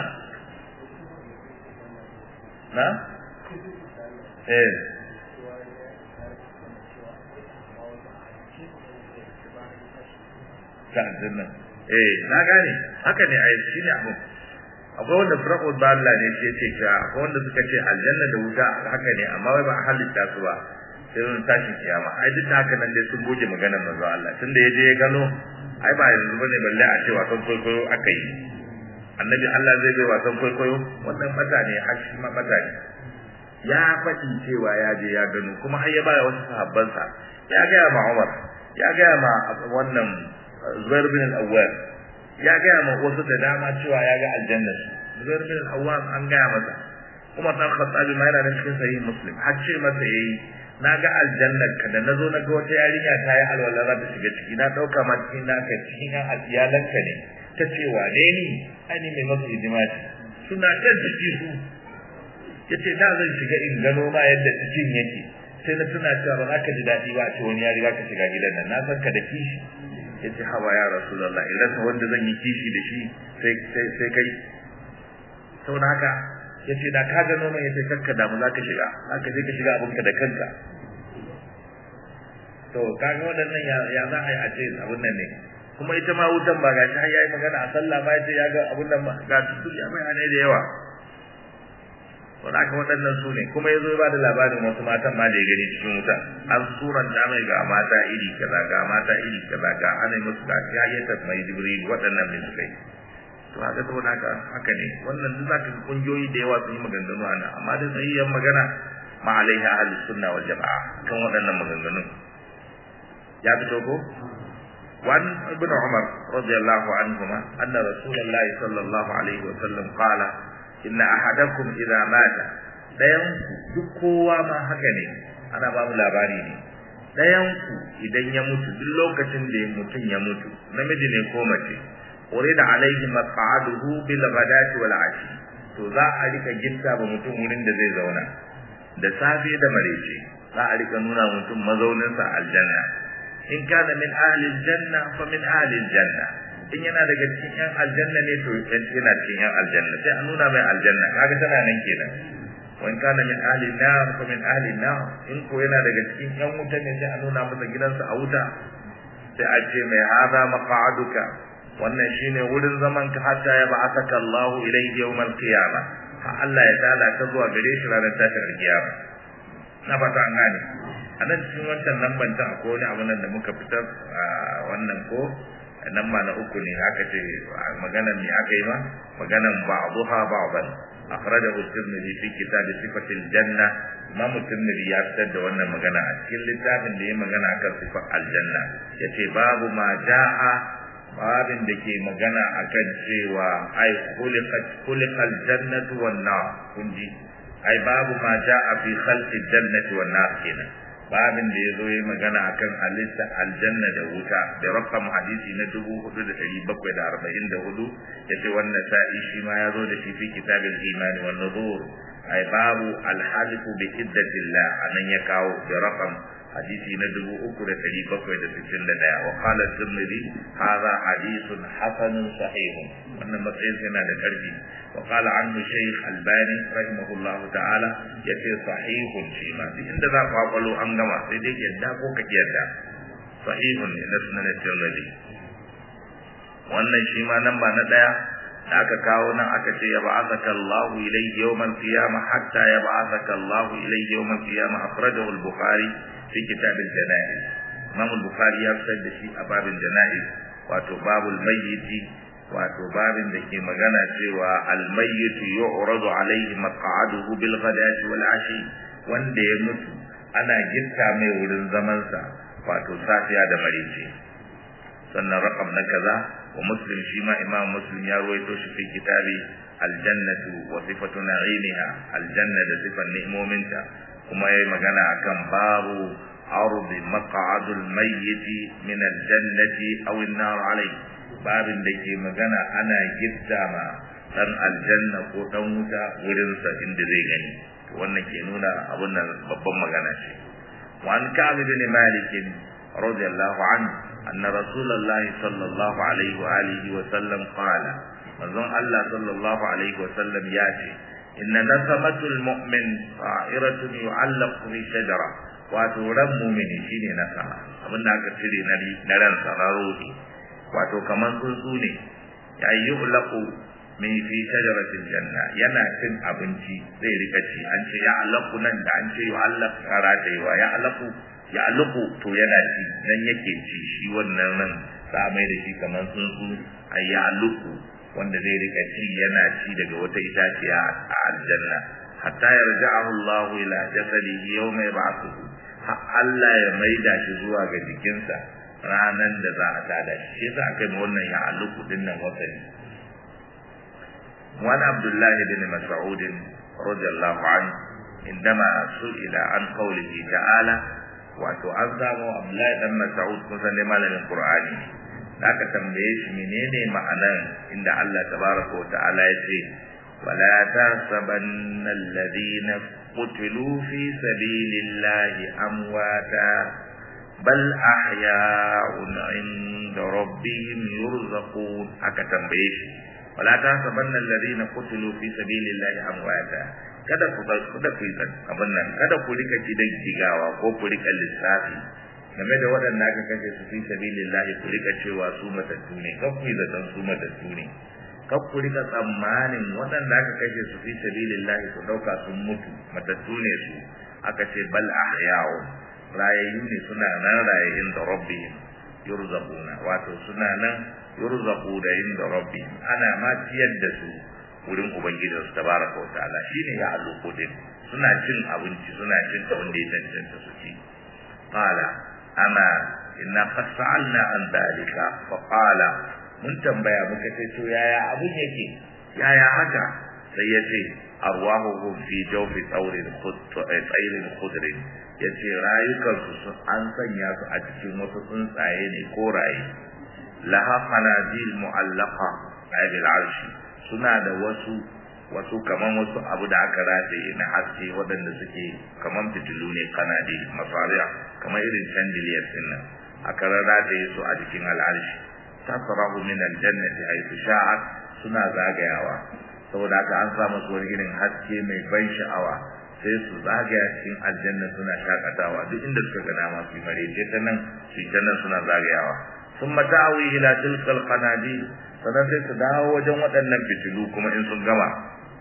na eh ta aljanna eh na gane haka ne ai shi ne abu akwai wanda firqul balla ne ce ce ka akwai wanda suka ce aljanna da wuta haka ne amma wai ba a halitta su ba sai mun tashi kiyama ai duk haka nan dai sun goge maganar manzo Allah tunda yaje ya gano ai ba yanzu bane balle a ce wasan kwaikwayo aka yi annabi Allah zai bai wasan kwaikwayo wannan mata ne har shi ma mata ne ya faɗi cewa ya je ya gano kuma har ya baya wasu sahabbansa ya gaya ma Umar ya gaya ma wannan Zubair bin al-Awwal ya gaya ma wasu da dama cewa ya ga aljanna Zubair bin al-Awwal an gaya masa Umar dan Khattabi ma yana cikin sahih Muslim har ce masa yayi na ga aljannar ka da nazo na ga wata yarinya ta yi alwala za ta shiga ciki na dauka ma cikin naka cikin yan iyalanka ne ta ce wane ni ai ni mai masu hidima ce suna kan ciki su yace da zan shiga in gano ma yadda cikin yake sai na tuna cewa ba za ka ji daɗi ba a ce wani ya riga ka shiga gidan nan na san ka da kishi yace hawa ya rasulullah in rasa wanda zan yi kishi da shi sai sai sai kai saboda haka yace da ka gano mai yace kakka damu za ka shiga haka sai ka shiga abinka da kanka to kaga waɗannan ya ya za a yi a ce abun nan ne kuma ita ma wutan ba gashi har yayi magana a sallah ba yace ya ga abun nan ga su ya bayanai da yawa to haka waɗannan su ne kuma yazo ba da labarin wasu matan ma da ya gani cikin wuta an suranta mai ga mata iri kaza ga mata iri kaza ga ana musu ga ya mai jibril waɗannan ne suka yi to haka saboda haka haka ne wannan duk zaka ga kungiyoyi da yawa sun yi maganganu a nan amma dai sahihan magana ma alaiha ahli sunna wal jamaa kan waɗannan maganganun ya fito ko وعن ابن عمر رضي الله عنهما أن رسول الله صلى الله عليه وسلم قال إن أحدكم إذا مات ɗayanku duk kowa ma haka ne ana ba mu labari ne ɗayanku idan ya mutu duk lokacin da mutum ya mutu namiji ne ko mace urida alaihi maq'aduhu bil ghadati wal ashi to za a rika gitta ba mutum wurin da zai zauna da safe da marece za a rika nuna mutum mazaunin sa aljanna in kana min ahli aljanna fa min ahli aljanna in yana daga cikin yan aljanna ne to yana cikin yan aljanna sai a nuna mai aljanna kaga tana nan kenan wa in kana min ahli nar fa min ahli nar in ko yana daga cikin yan wuta ne sai a nuna masa gidansa a wuta sai a ce mai hada maq'aduka wannan shine wurin zaman ka hatta ya ba'athaka Allah ilayhi yawm al-qiyamah ha Allah ya dala ka zuwa gare shi ranar tashin al-qiyama na fata an gane a nan cikin wancan lamban ta akwai wani abu nan da muka fitar a wannan ko nan ma na uku ne aka ce maganan ne aka yi ma maganan ba'dha ba'dan akhrajahu at-tirmidhi fi kitab sifati al-janna imam at-tirmidhi ya fitar da wannan magana a cikin littafin da ya magana akan sifar aljanna yace babu ma ja'a babin da ke magana akan cewa ai khuliqat khuliqal jannatu wan nar kunji ai babu ma jaa fi khalqi jannati wan nar kenan babin da yazo yayi magana akan halitta aljanna da wuta da rakam hadisi na 4744 yace wannan sa'i shi ma yazo da shi fi kitabil iman wan nuzur ai babu alhalifu bi iddatillah anan ya kawo da rakam hadisi na dubu uku da ɗari bakwai da sittin da ɗaya wa kala tirmidhi hadha hadithun hasanun sahihun wannan matsayin yana da ƙarfi wa kala anhu shaykh albani rahimahullahu ta'ala yace sahihun shi ma duk inda za ka kwakwalo an gama sai dai yadda ko ka yadda sahihun ne na sunan tirmidhi wannan shi ma nan ba na ɗaya da aka kawo nan aka ce ya ba'athaka Allahu ilayhi yawmal qiyamah hatta ya ba'athaka Allahu ilayhi yawmal qiyamah akhrajahu al-bukhari fi kitabil janaiz Imam al-Bukhari ya fitar da shi a babin janaiz wato babul mayyiti wato babin da ke magana cewa al-mayyitu yu'radu alayhi maq'aduhu bil ghadati wal ashi wanda ya mutu ana gitta mai wurin zaman sa wato safiya da marice sannan rakam na kaza wa muslim shi ma imam muslim ya ruwaito shi fi kitabi aljannatu wa sifatu na'imiha aljanna da sifan ni'imominta kuma yayi magana akan babu ardi maq'adul mayyit min aljannati aw an-nar alayhi babin da ke magana ana gitta ma dan aljanna ko dan wuta wurin sa inda zai gani wannan ke nuna abun nan babban magana ce wa an ka'ab bin malik radiyallahu anhu anna rasulullah sallallahu alaihi wa alihi wa sallam qala manzon Allah sallallahu alaihi wa sallam ya ce inna nasamatul mu'min sa'iratun yu'allaqu fi shajara wato ran mu'mini shine nasama abin da aka cire na na ran sararodi wato kaman tsuntsu ne ya yu'laqu min fi shajaratil janna yana cin abinci zai rika ci an ce ya alaqu nan da an ce yu'allaq karatewa ya alaqu ya alaqu to yana ci nan yake ci shi wannan nan sa mai da shi kaman tsuntsu ay ya alaqu wanda zai rika ci yana ci daga wata itaciya a aljanna hatta yarja'ahu Allahu ila jasadihi yawma yab'athuhu Allah ya maida shi zuwa ga jikinsa ranan da za a tada shi yasa aka yi wannan ya aluku din nan wasani wani Abdullahi bin Mas'ud radiyallahu anhu indama su'ila an qawlihi ta'ala wato an samu Abdullahi dan Mas'ud kusan ne malamin Qur'ani aka tambaye shi menene ma'anar inda Allah tabaraka wa ta'ala ya ce wala tasabanna alladhina qutilu fi sabilillahi amwata bal ahya'un 'inda rabbihim yurzaqun aka tambaye shi wala tasabanna alladhina qutilu fi sabilillahi amwata kada ku kada ku abin nan kada ku rika kidan jigawa ko ku rika lissafi game da waɗanda aka kashe su fi sabilillahi ku rika cewa su matattu ne kan ku zaton su matattu ne kan ku rika tsammanin waɗanda aka kashe su fi sabilillahi ku ɗauka sun mutu matattu ne su aka ce bal ahya'u rayayyu ne suna nan raye inda rabbihim yurzaquna wato suna nan yurzaqu da inda rabbihim ana ma ciyar da su wurin ubangijin su tabaraka wa ta'ala shine ya aluko din suna cin abinci suna cin abin da ya cancanta su ci qala ana inna qad sa'alna an dalika fa qala mun tambaya muka ce to yaya abun yake yaya haka sai ya ce arwahuhum fi jawfi tawrin khudrin khudrin yace rayukansu sun an sanya su a cikin wasu tsuntsaye ne koraye laha qanadil mu'allaqa bil arshi suna da wasu wasu kaman wasu abu da aka rataye na haske waɗanda suke kaman fitilu ne kanadi masariya kamar irin chandelier din nan aka rataye su a jikin al'arshi tasrahu min aljannati haythu sha'at suna zagayawa saboda haka an sa musu wani irin haske mai ban sha'awa sai su zagaya cikin aljanna suna shakatawa duk inda suka ga dama su marece ta nan su ta nan suna zagayawa ثم تأوي إلى تلك القناديل sannan sai su dawo wajen waɗannan fitilu kuma in sun gama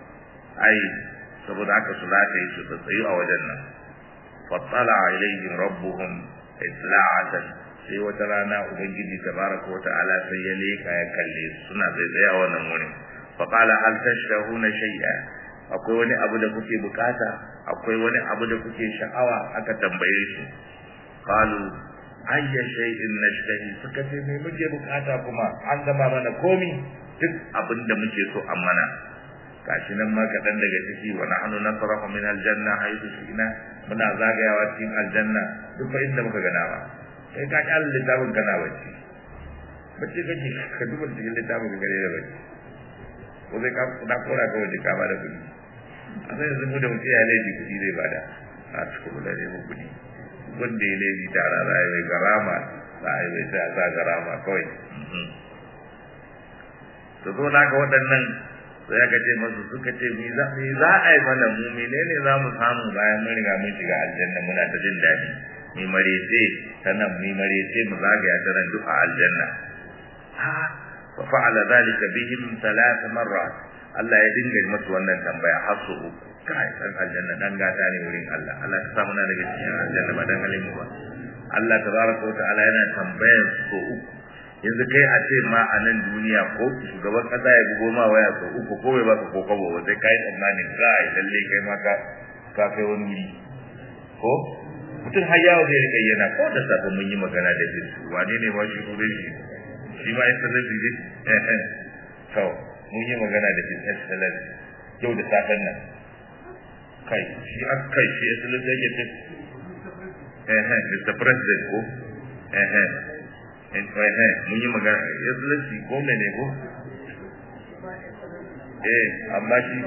ai saboda haka su lata yi su tsayu a wajen nan fattala ilaihim rabbuhum itla'atan sai wata rana ubangiji tabaraka wa ta'ala sai ya leka ya kalle suna zai tsaya wannan wurin fa qala hal tashrahuna shay'a akwai wani abu da kuke bukata akwai wani abu da kuke sha'awa aka tambaye shi qalu ayya shay'in nashtahi suka ce me muke bukata kuma an gama mana komi duk abin da muke so an mana gashi nan ma kaɗan daga ciki wa nahnu nasrahu min aljanna haythu shi'na muna zagayawa cikin aljanna duk fa inda muka gana ba kai ka ki Allah littafin kana bacci bacci kake ka duba cikin littafin ka gare da bacci ko zai ka da kora ka waje ka bada kuɗi a sai yanzu mu da mutum ya laifi kuɗi zai bada a cikin da ne mu kuɗi wanda ya laifi tara za a yi garama za a yi mai sai a sa garama kawai to zo na ga waɗannan sai aka ce masu suka ce me za a yi mana mu menene za mu samu bayan mun riga mun shiga aljanna muna ta jin daɗi mi marece ta nan mi marece mu zagaya ta nan duk a aljanna ha fa fa'ala zalika bihim thalath marrat Allah ya dinga masu wannan tambaya har su uku kai dan aljanna dan gata ne wurin Allah Allah ta samu na daga cikin aljanna ba dan halin ba Allah tabaraka wa ta'ala yana tambayar su uku yanzu kai a ce ma a nan duniya ko shugaban kasa ya bugo ma waya sau uku ko bai baka ko kabo ba sai kai tsammanin kai lalle kai ma ka ka kai wani wuri ko mutum har yawo zai rika yana ko da safe mun yi magana da shi wane ne ma shi wurin shi shi ma yasa zai je to mun yi magana da shi excellence yau da safen nan kai shi aka kai shi excellence yake ce eh eh Mr President ko eh eh mun yi magana excellency ko mene ko eh amma shi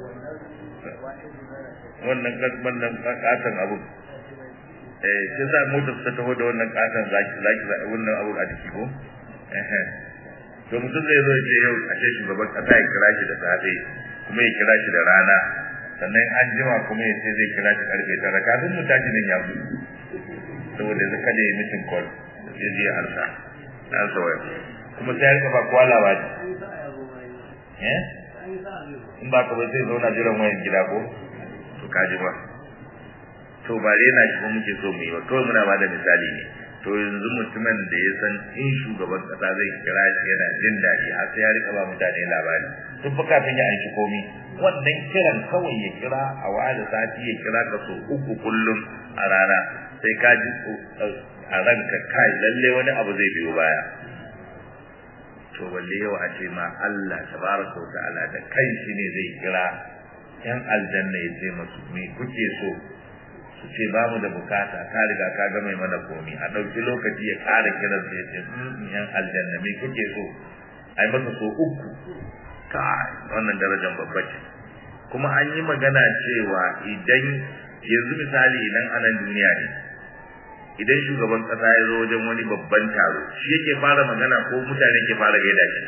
wannan wannan katon abu eh sai sa motar ta taho da wannan katon zaki zaki wannan abu a jiki ko eh to mutum zai zo ce yau a ce shugaban kasa ya kira shi da safe kuma ya kira shi da rana sannan an jima kuma ya ce zai kira shi karfe tara kafin mu tashi nan ya gudu saboda zai kada ya mitin call sai je alsa an sa waya kuma sai ya kafa kwala ba eh in ba ka ba sai zauna jiran wayan gida ko to kaji ba to ba rena shi ba muke so mu yi ba kawai muna ba da misali ne to yanzu mutumin da ya san in shugaban kasa zai kira shi yana jin daɗi har sai ya rika ba mutane labari tun fa kafin ya aiki komi wannan kiran kawai ya kira a wani sati ya kira ka so uku kullum a rana sai ka ji a ranka kai lalle wani abu zai biyo baya to balle yau a ce ma Allah tabaraka wa ta'ala da kai shi ne zai kira yan aljanna ya ce masu me kuke so su ce ba mu da bukata ka riga ka ga mai mana komi a ɗauki lokaci ya ƙara kiran su ya ce yan aljanna me kuke so ai masa so uku kai wannan darajar babba ce kuma an yi magana cewa idan yanzu misali idan anan duniya ne idan shugaban kasa ya zo wajen wani babban taro shi yake fara magana ko mutane ke fara gaida shi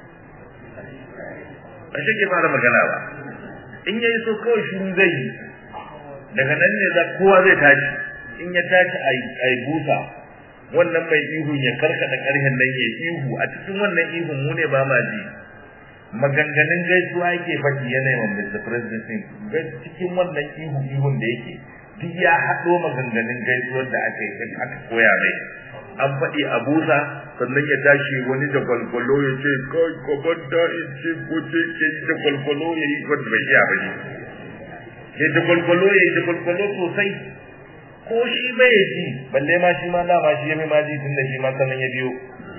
ba shi ke fara magana ba in yayi so kawai shi zai yi daga nan ne za kowa zai tashi in ya tashi a yi busa wannan mai ihu ya karkata karhen nan ya ihu a cikin wannan ihun mu ne ba ma ji maganganun gaisuwa yake faɗi yanayin wa Mr. President din cikin wannan ihu ihun da yake duk ya haɗo maganganun gaisuwar da aka yi aka koya mai an faɗi a busa sannan ya tashi wani da gwalgwalo ya ce kai kwabanta in ce ko ce ke yi da gwalgwalo ya yi wanda bai iya ba ne ya da gwalgwalo ya yi da gwalgwalo sosai ko shi bai ji balle ma shi ma dama shi ya mai ma ji tun da shi ma sannan ya biyo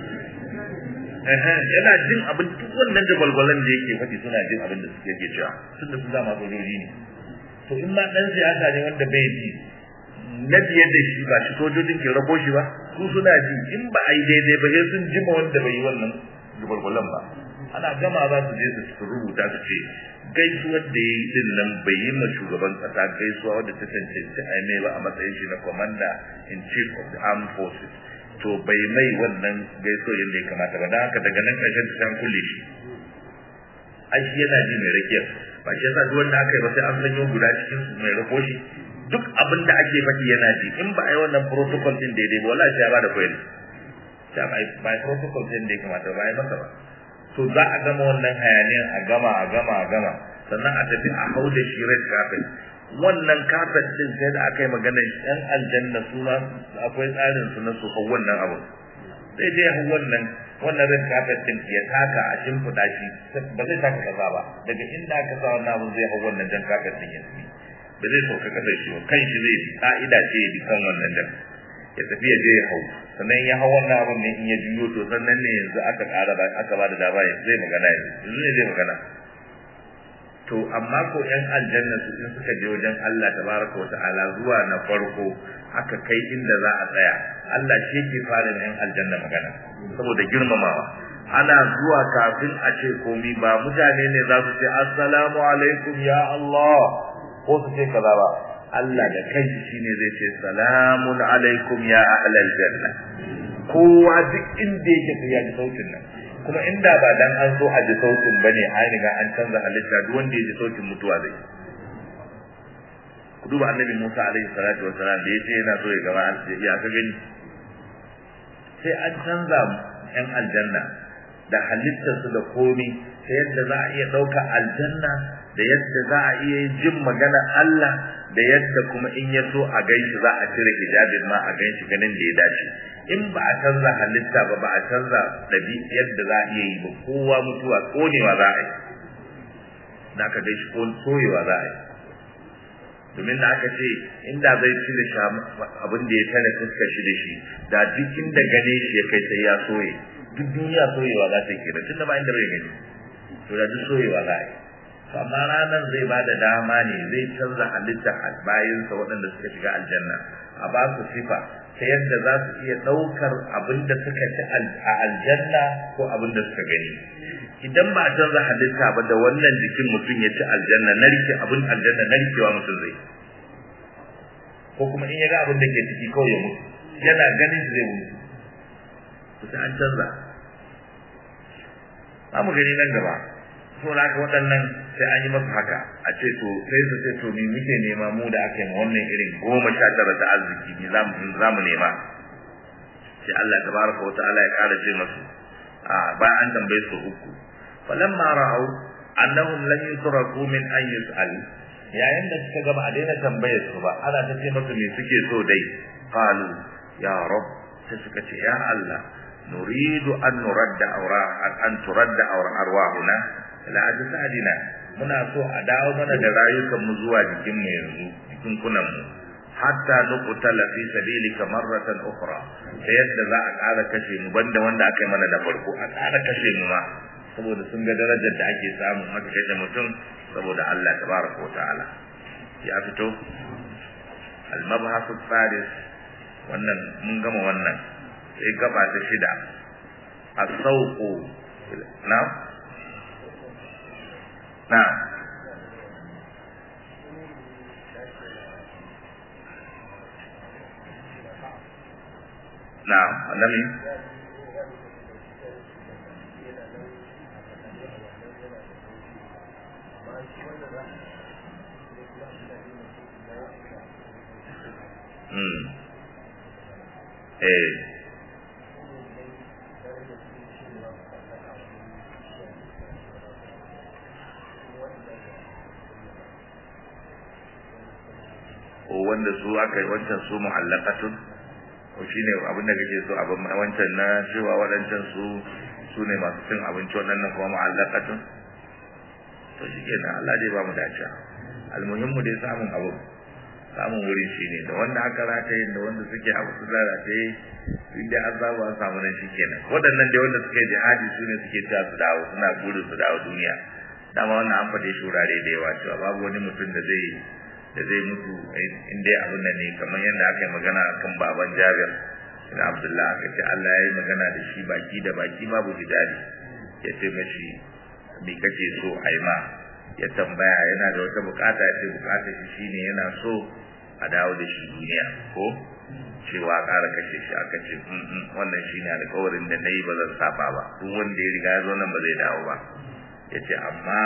yana jin abin duk wannan da gwalgwalan da yake faɗi suna jin abin da suke ke cewa tun da su dama sojoji ne to in ma ɗan siyasa ne wanda bai ji na biye da shi ba shi sojojin ke rabo shi ba su suna ji in ba a yi daidai ba sai sun jima wanda bai yi wannan gwalgwalan ba ana gama za su je su rubuta su ce gaisuwar da ya yi din nan bai yi ma shugaban kasa gaisuwa wadda ta cancanci a mai ba a matsayin shi na commander in chief of the armed forces to bai mai wannan gaisuwar yadda ya kamata ba don haka daga nan ƙarshen ta kulle shi ai shi yana ji mai rakiyar ba shi yasa duk wanda aka yi ba sai an sanyo guda cikin su mai rako shi duk abin da ake faɗi yana ji in ba a yi wannan protocol din daidai ba wallahi ya ba da koyar ya ba ba protocol din da ya kamata ba ya masa ba to za a gama wannan hayaniyan a gama a gama a gama sannan a tafi a hau da shi red carpet wannan carpet din sai da aka yi magana yan aljanna suna akwai tsarin su na su hau wannan abu sai dai hau wannan wannan red carpet din ya taka a shimfiɗa shi ba zai taka kaza ba daga inda aka sa wannan abu zai hau wannan jan carpet din ya tafi ba zai sauka kasar shi ba kan shi zai bi ka'ida ce ya bi kan wannan jan ya tafi ya je ya hau sannan ya hau wannan abin ne in ya juyo to sannan ne yanzu aka ƙara ba aka ba da dama zai magana yanzu yanzu ne zai magana to amma ko yan aljanna su in suka je wajen Allah tabaraka wa ta'ala zuwa na farko aka kai inda za a tsaya Allah shi ke fara yan aljanna magana saboda girmamawa ana zuwa kafin a ce komi ba mutane ne za su ce assalamu alaikum ya Allah ko su ce kaza ba Allah da kai shine zai ce salamun alaikum ya ahlal janna kowa duk inda yake sai ya ji sautin nan kuma inda ba dan an so a ji sautin bane an riga an canza halitta duk wanda ya ji sautin mutuwa zai ku duba annabi Musa alaihi salatu wassalam da yace yana so ya gama ya ka gani sai an canza yan aljanna da halittarsu da komi ta yadda za a iya ɗauka aljanna da yadda za a iya jin magana Allah da yadda kuma in ya so a ganshi za a cire hijabin ma a ganshi ganin da ya dace in ba a canza halitta ba ba a canza dabi yadda za a iya yi ba kowa mutuwa konewa za a yi da aka gaishe ko soyewa za a yi domin da aka ce inda zai cire abin da ya tare fuskar shi da shi da duk inda gane shi ya kai sai ya soye duk duniya soyewa za ta yi kenan tunda ba inda bai gani to da duk soyewa za a yi to amma ranar zai ba da dama ne zai canza halitta a bayansa waɗanda suka shiga aljanna a ba su sifa ta yadda za su iya ɗaukar abin da suka ci a aljanna ko abin da suka gani idan ba a canza halitta ba da wannan jikin mutum ya ci aljanna narke abin aljanna narkewa mutum zai ko kuma in ya ga abin da ke ciki kawai ya mutu yana ganin shi zai mutu to sai an canza za mu gani nan gaba so da haka waɗannan sai an yi masu haka a ce to sai su ce to ni muke nema mu da aka yi ma wannan irin goma sha tara ta arziki ni za mu nema sai Allah tabaraka wa ta'ala ya ƙara ce masu a bayan an tambaye su uku falamma ra'au annahum lan yutraku min an yus'al yayin da suka gaba a daina tambayar su ba ana ta ce masu me suke so dai qalu ya rab sai suka ce ya Allah nuridu an nuradda awra an turadda awra arwahuna ila ajsadina muna so a dawo mana da rayukan mu zuwa jikin mu yanzu jikin kunan mu hatta nuqtala fi sabilika marratan ukhra ta yadda za a ƙara kashe mu banda wanda aka yi mana da farko a ƙara kashe mu ma saboda sun ga darajar da ake samu haka kashe mutum saboda Allah tabaraka wa ta'ala ya fito al-mabhasu thalith wannan mun gama wannan sai gaba ta shida as-sawqu na na na annabi Mm. Eh. ko wanda su aka yi wancan su mu'allaqatun ko shine abin da kake so abin wancan na cewa wadancan su su ne masu cin abinci wannan kuma mu'allaqatun to shikenan Allah dai ba mu dace almuhimmu dai samun abu samun wurin shine da wanda aka rataye da wanda suke abu su rataye inda an samu an samu nan shikenan waɗannan dai wanda suke jihadi su ne suke cewa su dawo suna burin su dawo duniya dama wannan an faɗe shurare da yawa cewa babu wani mutum da zai da zai mutu in dai abin nan ne kamar yadda aka yi magana kan baban Jabir bin Abdullah aka ce Allah ya yi magana da shi baki da baki babu hidali ya ce mashi me kake so a yi ma ya tambaya yana da wata bukata ya ce bukata shi shine yana so a dawo da shi duniya ko cewa ƙara kashe shi aka ce wannan shine alƙawarin da na yi ba zan saba ba duk wanda ya riga ya zo nan ba zai dawo ba ya ce amma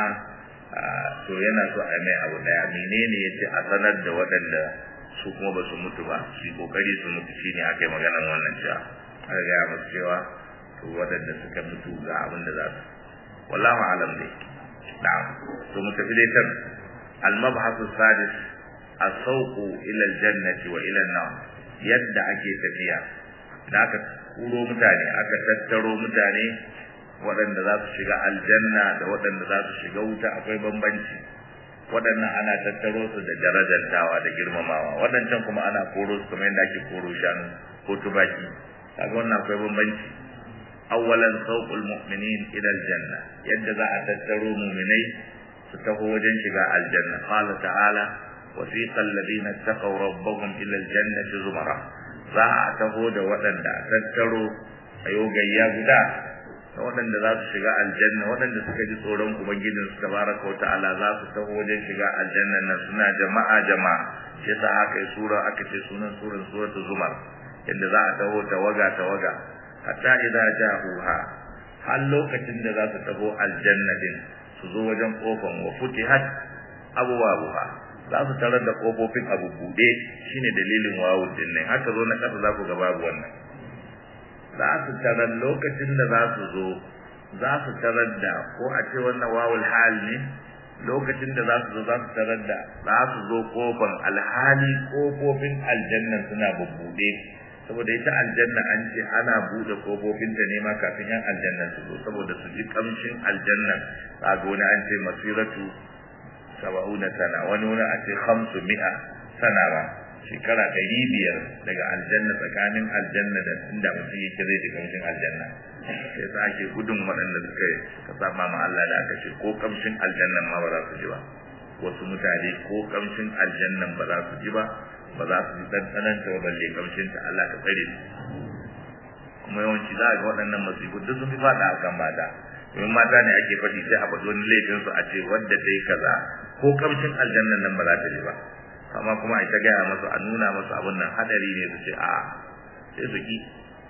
to yana so a mai abu daya menene ya ce a sanar da waɗanda su kuma ba su mutu ba su yi kokari su mutu shine aka yi maganar wannan cewa aka gaya masu cewa to waɗanda suka mutu ga abin da za su wallahu alam dai na'am to mu tafi dai kan al-mabhasu sadis as-sawqu ila al-jannati wa ila an-nar yadda ake tafiya da aka kuro mutane aka tattaro mutane waɗanda za su shiga aljanna da waɗanda za su shiga wuta akwai bambanci waɗannan ana tattaro su da darajantawa da girmamawa waɗancan kuma ana koro su kamar yadda ake koro shanu ko tubaki kaga wannan akwai bambanci awwalan sawqul mu'minin ila aljanna yadda za a tattaro mu'minai su taho wajen shiga aljanna qala ta'ala wasiqa alladhina taqaw rabbahum ila aljannati zumara za a taho da waɗanda a tattaro ayo gayya guda da waɗanda za su shiga aljanna waɗanda suka ji tsoron ubangijin su tabaraka wa ta'ala za su taho wajen shiga aljanna nan suna jama'a jama'a shi yasa aka yi sura aka ce sunan suran suratul zumar yadda za a taho tawaga tawaga hatta idza ja'uha har lokacin da za su taho aljanna din su zo wajen kofan wa futihat abwabuha za su tarar da kofofin abu bude shine dalilin wawu din nan haka zo na kasa za ku ga babu wannan za su tarar lokacin da za su zo za su tarar da ko a ce wannan wawul hal ne lokacin da za su zo za su tarar da za su zo kofan alhali kofofin aljanna suna bubbude saboda ita aljanna an ce ana bude kofofin ta ne ma kafin yan aljanna su zo saboda su ji kamshin aljanna a gona an ce masiratu saba'una sana wani wani a ce hamsu mi'a sana ba shekara ɗari biyar daga aljanna tsakanin aljanna da inda mutum yake zai ji kamshin aljanna sai sa ake gudun waɗanda suka suka saba ma Allah da aka ce ko kamshin aljannan ma ba za su ji ba wasu mutane ko kamshin aljannan ba za su ji ba ba za su ɗanɗanan ta ba balle kamshin ta Allah ka tsare su kuma yawanci za a ga waɗannan masifu duk sun fi faɗa a kan mata domin mata ne ake faɗi sai a faɗi wani laifin su a ce wadda ta yi kaza ko kamshin aljannan nan ba za ta ji ba amma kuma a ta gaya masu a nuna masu abin nan hadari ne su ce a sai su ki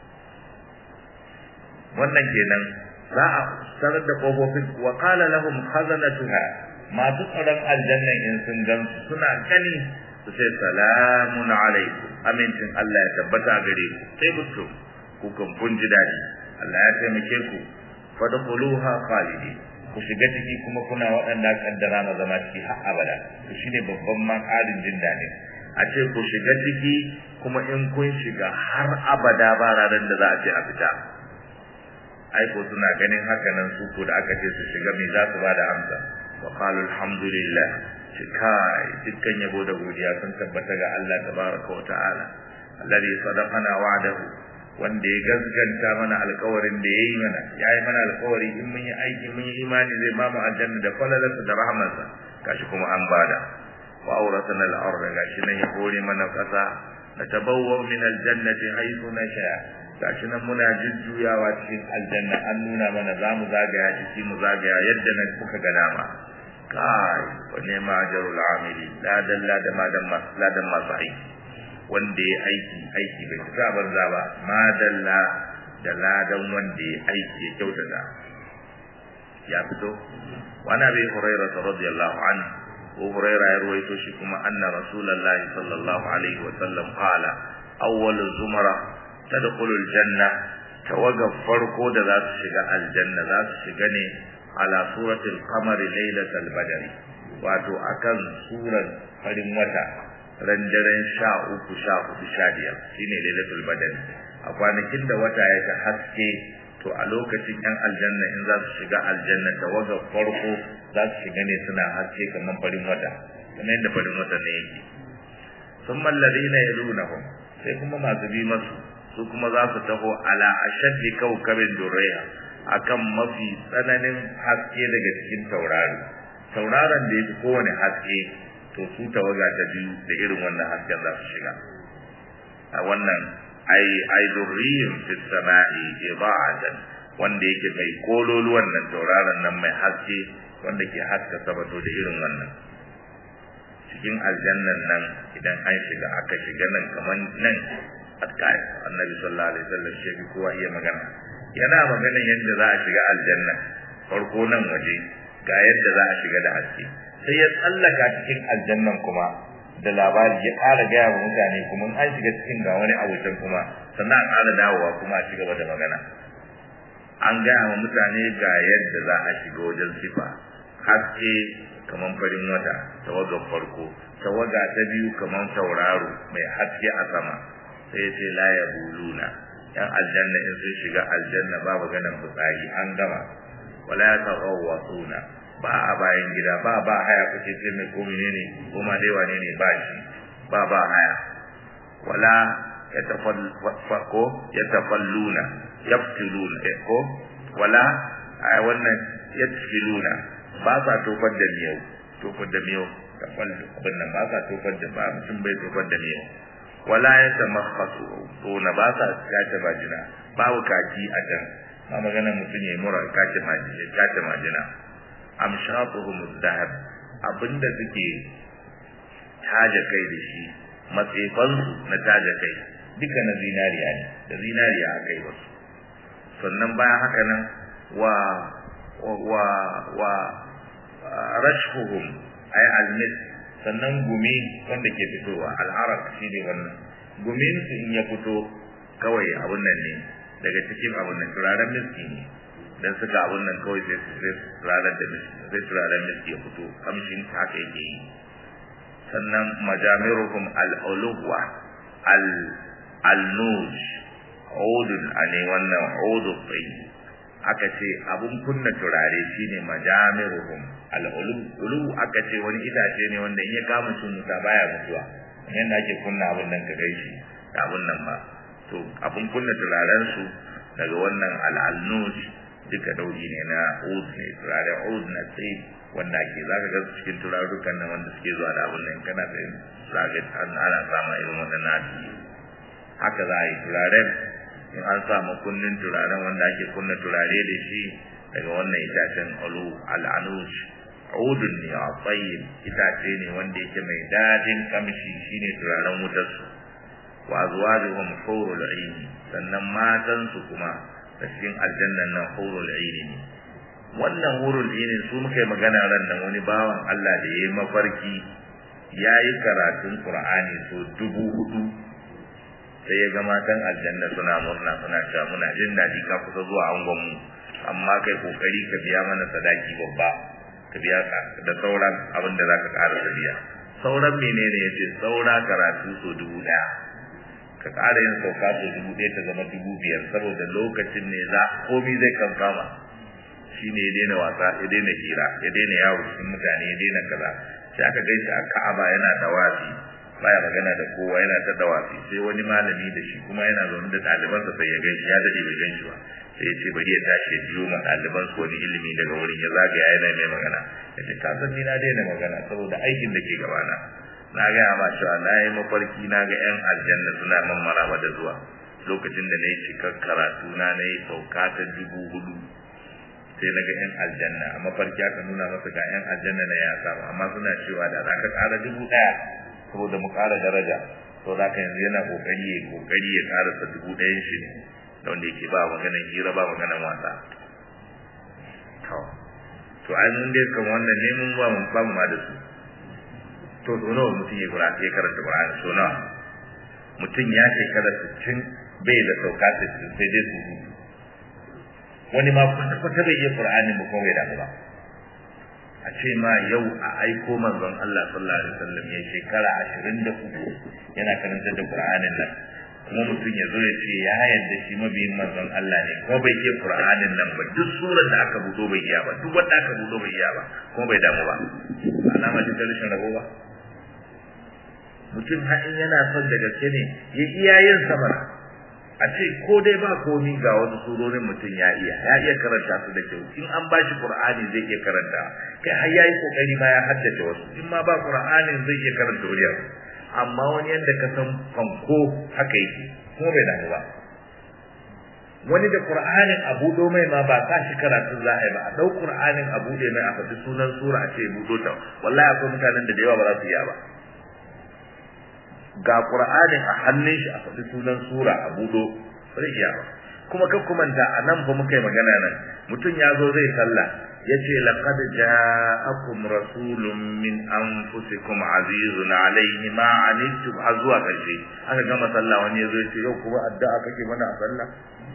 wannan kenan za a sanar da kofofin wa qala lahum khazanatuha masu tsaron aljannan in sun gan su suna gani su ce salamun alaikum amincin Allah ya tabbata gare ku sai mutu ku kan kun ji dadi Allah ya taimake ku fadkhuluha khalidin ku shiga ciki kuma kuna waɗanda kaddara na zama ciki har abada to shine babban ma ƙarin jin daɗi a ce ku shiga ciki kuma in kun shiga har abada ba ranar da za a ce a fita ai ko suna ganin haka nan su ko da aka ce su shiga me za su ba da amsa wa qalu alhamdulillah shi kai dukkan yabo da godiya sun tabbata ga Allah tabaraka wa ta'ala alladhi sadaqana wa'dahu wanda ya gaskanta mana alkawarin da ya yi mana ya yi mana alkawari in mun yi aiki mun yi imani zai ba mu aljanna da falalarsa da rahamarsa gashi kuma an bada wa auratana al-ard gashi nan ya hore mana kasa na tabawwa min aljannati haythu nasha gashi nan muna jujjuyawa cikin aljanna an nuna mana za mu zagaya ciki mu zagaya yadda nan kuka ga dama kai wa nema ajrul amili ladan ladan madan ladan masu aiki wanda ya aiki aiki bai fita banza ba madalla da ladan wanda ya aiki ya kyautata ya fito wani abin huraira ta radiyallahu an ko huraira ya ruwaito shi kuma anna rasulullahi sallallahu alaihi wa sallam qala awwal zumara tadkhulu aljanna tawaga farko da za su shiga aljanna za su shiga ne ala suratul qamari lailatul badri wato akan surar farin wata ran daren sha uku sha hudu sha biyar shine lailatul badr a kwanakin da wata ya ta haske to a lokacin yan aljanna in za su shiga aljanna tawaga farko za su shiga ne suna haske kamar farin wata kamar yadda farin wata ne yake sun malladina yalunahum sai kuma masu bi masu su kuma za su taho ala ashaddi kawkabin durriya akan mafi tsananin haske daga cikin taurari tauraron da ya fi kowane haske to su tawaga ta biyu da irin wannan hasken za su shiga a wannan ai ai durriyun fi sama'i ida'atan wanda yake mai kololu wannan tauraron nan mai haske wanda ke haska sabato da irin wannan cikin aljannan nan idan an shiga aka shiga nan kaman nan atkai annabi sallallahu alaihi wasallam shi bi kowa iya magana yana maganan yadda za a shiga aljanna farko nan waje ga yadda za a shiga da haske sai ya tsallaka cikin aljannan kuma da labari ya ƙara gaya wa mutane kuma an shiga cikin ga wani abokan kuma sannan a ƙara dawowa kuma a cigaba da magana an gaya wa mutane ga yadda za a shiga wajen sifa haske kamar farin wata tawagar farko tawaga ta biyu kamar tauraro mai haske a sama sai ya ce la ya buluna yan aljanna in sun shiga aljanna babu ganin fitsari an gama wala ya taghawwasuna ba a bayan gida ba ba haya kuke ce mai ko menene ko ma dai wane ne ba shi ba ba haya wala yatafallako yatafalluna yaftiluna ko wala ai wannan yatfiluna ba sa tofar da miyau tofar da miyau tafallu abin nan ba sa tofar da ba mutum bai tofar da miyau wala yatamakhasu to na ba sa kace majina babu kaji a can ma magana mutum ya mura kace majina kace majina amshatuhum dhahab abinda suke taje kai da shi matsefan su na taje kai duka na zinariya ne da zinariya aka yi wasu sannan bayan haka nan wa wa wa rashhuhum ay almis sannan gumi wanda ke fitowa al'arak shine wannan gumin su in ya fito kawai abun nan ne daga cikin abun nan turaren miski ne dan suka abun nan kawai sai su sai turaren da miski sai turaren miski ya fito kamshin haka yake yi sannan majamiruhum al-ulwa al al-nuj udun ane wannan udu tsayi aka ce abun kunna turare shine majamiruhum al-ulu aka ce wani itace ne wanda in ya kama shi muta baya mutuwa yanda ake kunna abun nan ka gaishe da abun nan ba to abun kunna turaren su daga wannan al-nuj duka dauri ne na ud ne turare ud na tsayi wanda ake za ka ga cikin turarukan nan wanda suke zuwa da abin nan kana fahim za ka an ana sama irin waɗannan asiri haka za a yi turaren in an sa kunnin turaren wanda ake kunna turare da shi daga wannan itacen alu al'anuj udun ne a tsayin itace ne wanda yake mai dadin kamshi shine turaren wutar su wa azwajuhum hurul ayn sannan matan su kuma da cikin aljannan nan hurul ayn ne wannan hurul ayn su muka yi magana ran nan wani bawan Allah da yayi mafarki yayi karatun Qur'ani so dubu hudu sai ya ga matan aljanna suna murna suna cewa muna jin daɗi ka kusa zuwa angon mu amma kai kokari ka biya mana sadaki babba ka biya da sauran abin da zaka ƙara da biya sauran menene yace saura karatu so dubu ɗaya ka ƙara yin sauka so dubu ɗaya ta zama dubu biyar saboda lokacin ne za komi zai kan kama shine ya daina wasa ya daina hira ya daina yawo cikin mutane ya daina kaza sai aka gaishe a Ka'aba yana dawafi baya magana da kowa yana ta dawafi sai wani malami da shi kuma yana zaune da ɗalibansa sai ya gaishe ya dade bai ganshi ba sai ya ce bari ya tashi ya jiyo ma ɗaliban su wani ilimi daga wurin ya zagaya yana mai magana ya ce ka san ni na daina magana saboda aikin da ke gabana na gaya ma cewa na yi mafarki na ga 'yan aljanna suna man maraba da zuwa lokacin da na yi cikar karatu na na yi sauka ta dubu hudu sai na ga 'yan aljanna a mafarki aka nuna masa ga 'yan aljanna na ya samu amma suna cewa da za ka ƙara dubu ɗaya saboda mu ƙara daraja to za ka yanzu yana ƙoƙari ya ƙoƙari ya ƙarasa dubu ɗayan shi ne da wanda yake ba maganan hira ba maganan wasa to ai mun dai kan wannan ne mun ba mu ba mu ma da su to so nawa mutum ya kura ya karanta Qur'ani so nawa mutum ya shekara 60 bai da sauka 60 sai dai su wani ma kwata kwata bai yi Qur'ani ba kuma bai da ba a ce ma yau a aiko manzon Allah sallallahu alaihi wasallam ya shekara 23 yana karanta da Qur'anin nan kuma mutum ya zo ya ce ya yarda shi mabiyin manzon Allah ne kuma bai iya Qur'anin nan ba duk surar da aka budo bai iya ba duk wanda aka budo bai iya ba kuma bai damu ba alama ce ta rashin rabo ba mutum har in yana son da gaske ne ya iya yin sama a ce ko dai ba komi ga wasu surorin mutum ya iya ya iya karanta su da kyau in an bashi Qur'ani zai iya karanta kai har yayi kokari ma ya haddace wasu in ma ba Qur'anin zai iya karanta wuriya amma wani yadda ka san fanko haka yake kuma bai damu ba wani da qur'anin a budo mai ma ba sa shi karatu za a yi ba a dau qur'anin a bude mai a faɗi sunan sura a ce budo ta wallahi akwai mutanen da da yawa ba za su iya ba ga qur'anin a hannun shi a faɗi sunan sura a budo ba zai iya ba kuma kan kumanta a nan fa muka yi magana nan mutum ya zo zai sallah yace laqad ja'akum rasulun min anfusikum azizun alayhi ma anittum azwa karshe aka gama sallah wani yazo yace yau kuma addu'a kake mana a sallah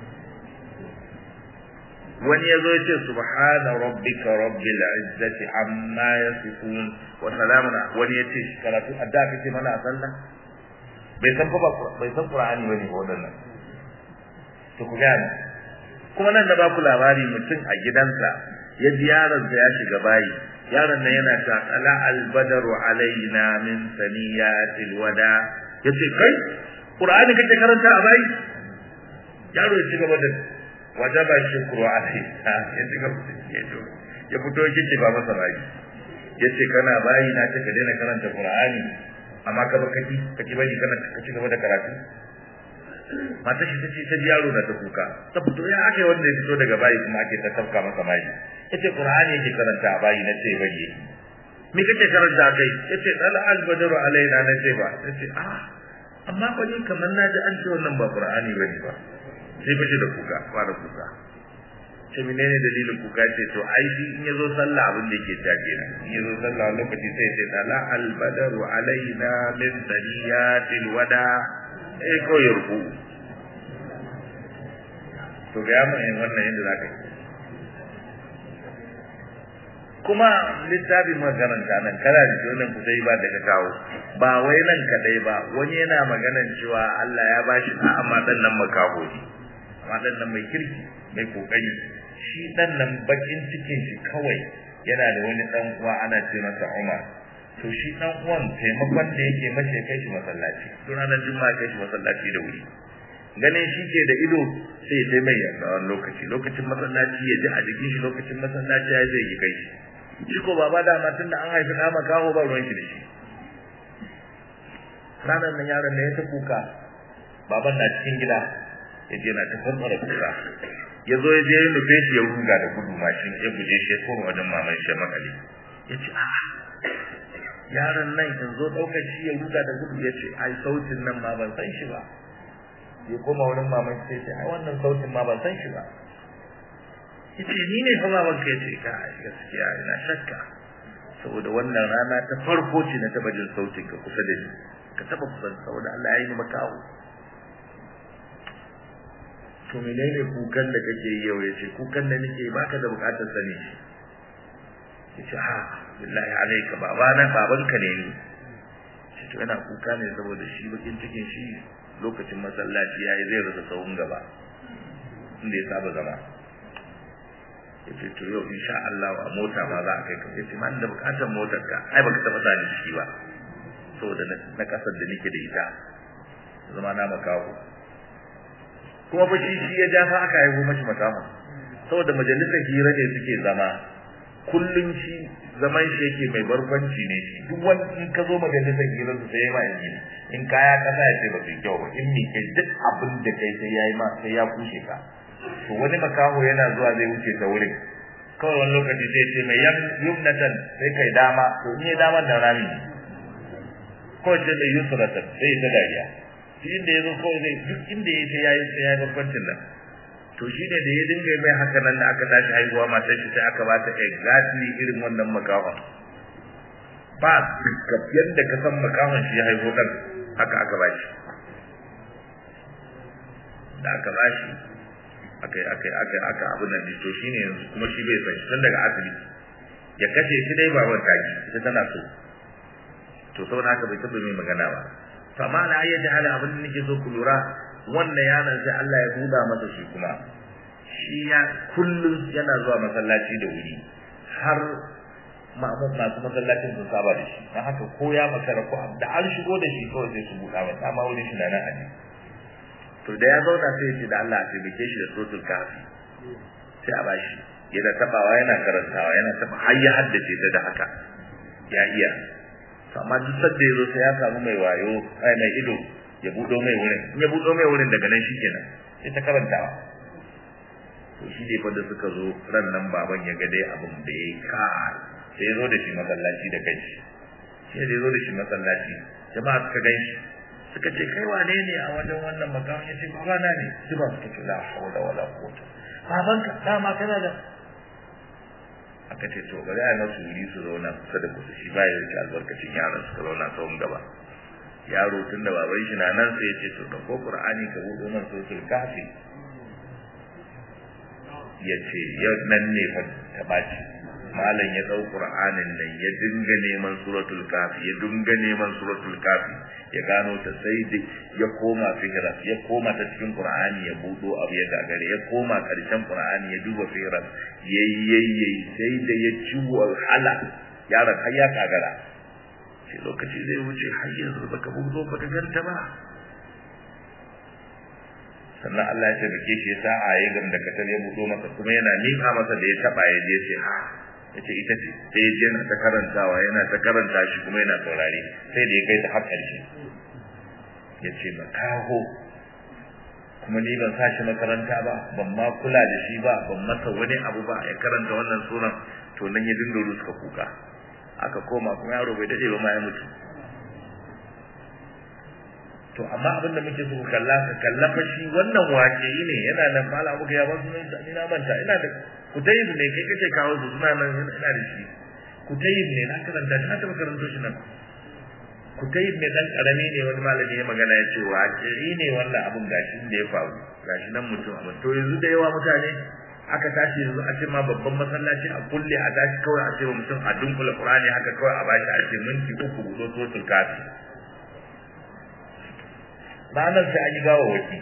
wani yazo yace subhana rabbika rabbil izzati amma yasifun wa salamun wani yace karatu addu'a kake mana a sallah bai san ba bai san qur'ani bane ba wadannan to ku ga kuma nan da ba ku labari mutum a gidansa ya ji yaronsa ya shiga bayi yaron nan yana ta ala albadaru alaina min saniyatil wada yace kai qur'ani kake karanta a bayi yaro ya ci gaba da wajaba shukru alaihi ya ci gaba ya fito yake ba masa bayi yace kana bayi na ce ka daina karanta qur'ani amma ka ba kaki kake bari kana ka ci gaba da karatu mata shi tace ta yaro na ta kuka ta fito ya aka wanda ya fito daga bayi kuma ake ta tafka masa bayi yace qur'ani yake karanta a bayi na ce bari yake me kake karanta kai yace dal al badru alaina na ce ba yace ah amma fa ni kamar na ji an ce wannan ba qur'ani bane ba sai fice da kuka fara kuka ce menene dalilin kuka ce to ai shi in yazo sallah abin da yake ta kenan in yazo sallah lokaci sai ce dala al badru alaina min daniyatil wada eh ko yarku to ga mu yin wannan yadda zaka yi kuma littafin makaranta nan kana da wannan kudai ba daga kawo ba wai nan kadai ba wani yana maganan cewa Allah ya bashi da amma dan nan makaho ne amma dan nan mai kirki mai kokari shi dan nan bakin cikin shi kawai yana da wani dan uwa ana ce masa Umar to shi dan uwan taimakon da yake mace kai shi masallaci don ranar juma'a kai shi masallaci da wuri ganin shi ke da ido sai ya mai yarda wani lokaci lokacin masallaci ya ji a jikin shi lokacin masallaci ya zai yi kai shi shi ko baba da matan da an haifi ɗa makaho ba ruwan shi da shi ranar nan yaron da ya ta kuka baban na cikin gida ya je na ta farfara kuka ya zo ya je ya nufe shi ya ruga da gudu mashin ya guje shi ya koma wajen maman shi makale ya ce a yaron nan in zo ɗaukar shi ya ruga da gudu ya ce ai sautin nan ma ban san shi ba ya koma wurin maman shi sai ce ai wannan sautin ma ban san shi ba ya ce ni ne fa baban ka ya ce ka gaskiya ina shakka saboda wannan rana ta farko ce na taɓa jin sautin ka kusa da ni ka taɓa kusa saboda Allah ya yi ni makawo to menene kukan da kake yi yau yace kukan da nake baka da bukatar sani shi yace ha billahi alayka baba na babanka ne ni shi to yana kuka ne saboda shi bakin cikin shi lokacin masallaci yayi zai rasa tsawon gaba inda ya saba zama yace to yau insha Allah a mota ma za a kai ka yace man da bukatar motar ka ai baka taba sani shi ba saboda na kasar da nake da ita zama na makawo kuma fa shi shi ya ja fa aka haihu mashi makama saboda majalisar hira ne suke zama kullun shi zaman shi yake mai barkwanci ne shi duk wani in ka zo majalisar hira su sai ma yi in kaya kasa ya ce ba su kyau ba in ni kai duk abin da kai sai yayi ma sai ya kushe ka to wani makaho yana zuwa zai wuce ta wurin kawai wani lokaci sai ce mai yumnatan sai kai dama to in ya dama da rami ko ce mai yusratan sai ta dariya shi inda ya zo kawai zai duk inda ya sai yayi sai yayi barkwancin nan to shi ne da ya dinga mai haka nan da aka tashi haihuwa matar shi sai aka bata exactly irin wannan makawa ba yadda ka san makawan shi ya haihu dan haka aka ba shi da aka ba shi aka aka aka aka abin nan to shine yanzu kuma shi bai san shi tun daga asibiti ya kashe shi dai baban taki ita tana so to saboda haka bai taɓa mai magana ba amma na ayyata hali abin da nake so ku lura wannan yaron sai Allah ya buɗa masa shi kuma shi ya kullum yana zuwa masallaci da wuri har mamu masu masallacin sun saba da shi dan haka ko ya makara ko da an shigo da shi kawai sai su buɗa masa amma wurin shi na nan aji to da ya zauna sai ya ce da Allah ya taimake shi da suratul kafi sai a bashi yana tabawa yana karantawa yana taba har ya haddace ta da haka ya iya amma duk sadda yazo sai ya samu mai wayo ai mai ido ya budo mai wurin in ya budo mai wurin daga nan shikenan sai ta karantawa to shi ne da suka zo ran nan baban ya ga dai abin da yayi ka sai ya zo da shi masallaci da kai sai ya zo da shi masallaci jama'a suka gan shi suka ce kai wane ne a wajen wannan makamin ya ce babana ne su ba suka ce la hawla wala quwwata babanka dama kana da aka ce to bari a masu wuri su zauna kusa da kusa shi ba ya rike albarkacin yaron suka zauna tsawon gaba yaro tun da baban shi na nan sai ya ce to ko qur'ani ka buɗo man suratul kafi ya ce yau nan ne fa ta baci malam ya dau qur'anin nan ya dinga neman suratul kafi ya dinga neman suratul kafi ya gano ta sai da ya koma fihras ya koma ta cikin qur'ani ya budo abu ya gagare ya koma karshen qur'ani ya duba fihras yayyayye sai da ya ci wahala yaron har ya gagara sai lokaci zai wuce har yanzu baka budo baka ganta ba sannan Allah ya tabbake shi sa a yi gam da katar ya budo masa kuma yana mika masa da ya taba ya je sai ha yace ita ce sai ya je yana ta karantawa yana ta karanta shi kuma yana saurare sai da ya kai ta har ƙarshe yace makaho kuma ni ban sa shi makaranta ba ban ma kula da shi ba ban masa wani abu ba ya karanta wannan suran to nan ya dinga ruska kuka aka koma kuma yaro bai dade ba ma ya mutu to amma abinda muke so ku kalla ka kalla fa shi wannan wake ne yana nan mala muka ya ba su ni na manta ina da kutayib ne kai kace kawo su suna nan ina da shi kutayib ne na karanta shi na taba karanto shi nan kutayib ne dan karami ne wani malami ya magana ya ce wake ne wannan abun gashi da ya faru gashi nan mutum amma to yanzu da yawa mutane aka tashi yanzu a ce ma babban masallaci a kulle a tashi kawai a ce wa mutum a dunkula qur'ani haka kawai a bashi a ce minti uku gudo sotul kafi ranar sai an yi gawa waki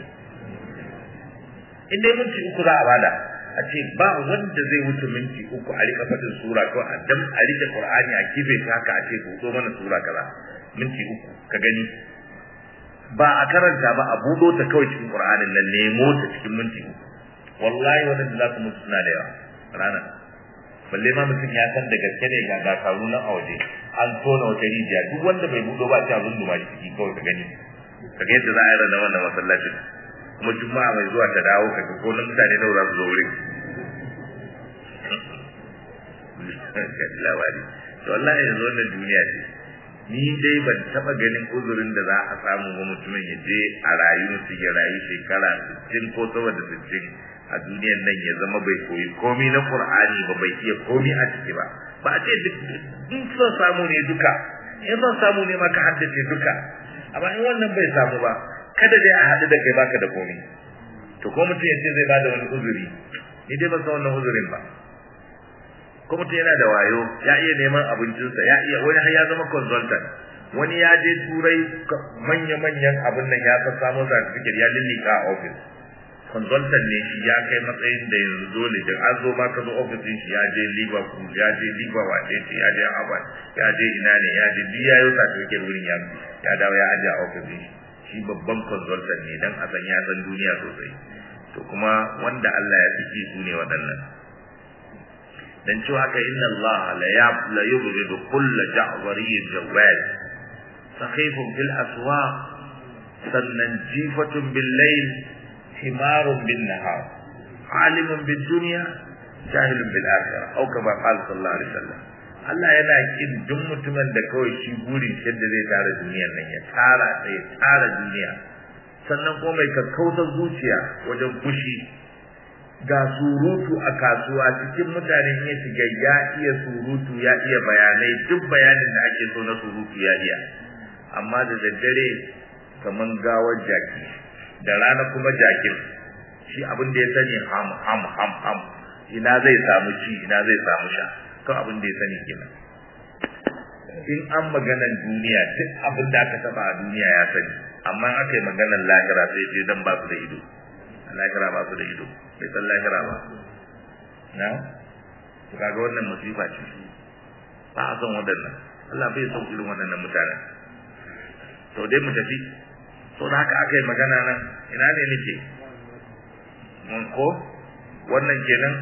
in dai minti uku za a bada a ce ba wanda zai wuce minti uku a rika fadin sura ko a dam a rike qur'ani a kife ta haka a ce buɗo mana sura kaza minti uku ka gani ba a karanta ba a buɗo ta kawai cikin qur'anin nan nemo ta cikin minti uku wallahi wanda za su mutu suna da yawa ranar balle ma mutum ya san da gaske ne ga dakaru na a waje an tona wata rijiya duk wanda bai buɗo ba ta zunduma shi ciki kawai ka gani ka ga yadda za a yi rana wannan masallacin kuma juma'a mai zuwa ta dawo ka ga ko na mutane nawa za su zo wurin labari to wallahi yanzu wannan duniya ce ni dai ban taba ganin uzurin da za a samu ba mutumin ya je a rayu mutum ya rayu shekara 60 ko sama da 60 a duniyar nan ya zama bai koyi komi na Qur'ani ba bai iya komi a ciki ba ba a ce duk in son samu ne duka in son samu ne maka haddace duka amma in wannan bai samu ba kada dai a haɗu da kai baka da komi to ko mutum ya ce zai bada wani uzuri ni dai ban san wannan uzurin ba ko mutum yana da wayo ya iya neman abincinsa ya iya wani har ya zama consultant wani ya je turai manya-manyan abin nan ya san samu certificate ya lillika a office consultant ne shi ya kai matsayin da yanzu dole da an zo ma ka zo office shi ya je liverpool ya je liverpool wace ce ya je harvard ya je ina ne ya je duk ya yi certificate wurin ya ya dawo ya aje a office shi shi babban consultant ne dan a san ya san duniya sosai to kuma wanda Allah ya fi su ne waɗannan dan cewa ka inna Allah la ya la yubghidu kull ja'wariyyin jawad sakhifun fil aswaq sannan jifatun bil layl himarun bin nahar alimun bid dunya jahilun bil akhirah au kama qala sallallahu alaihi wasallam Allah yana kin duk mutumin da kawai shi burin yadda zai tara duniyar nan ya tara sai tara duniya sannan kuma mai kakkautar zuciya wajen fushi ga surutu a kasuwa cikin mutane ya shiga ya iya surutu ya iya bayanai duk bayanin da ake so na surutu ya iya amma da daddare kaman gawar jaki da rana kuma jakin shi abin da ya sani ham ham ham ham ina zai samu ci ina zai samu sha to abin da ya sani kenan in an maganan duniya duk abin da aka taba a duniya ya sani amma in aka yi maganan lahira sai sai dan ba su da ido lahira ba su da ido bai san lahira ba na to kaga wannan musiba ce ba a son wadannan Allah bai son irin wadannan mutanen to dai mu tafi to da haka aka yi magana nan ina ne nake mun ko wannan kenan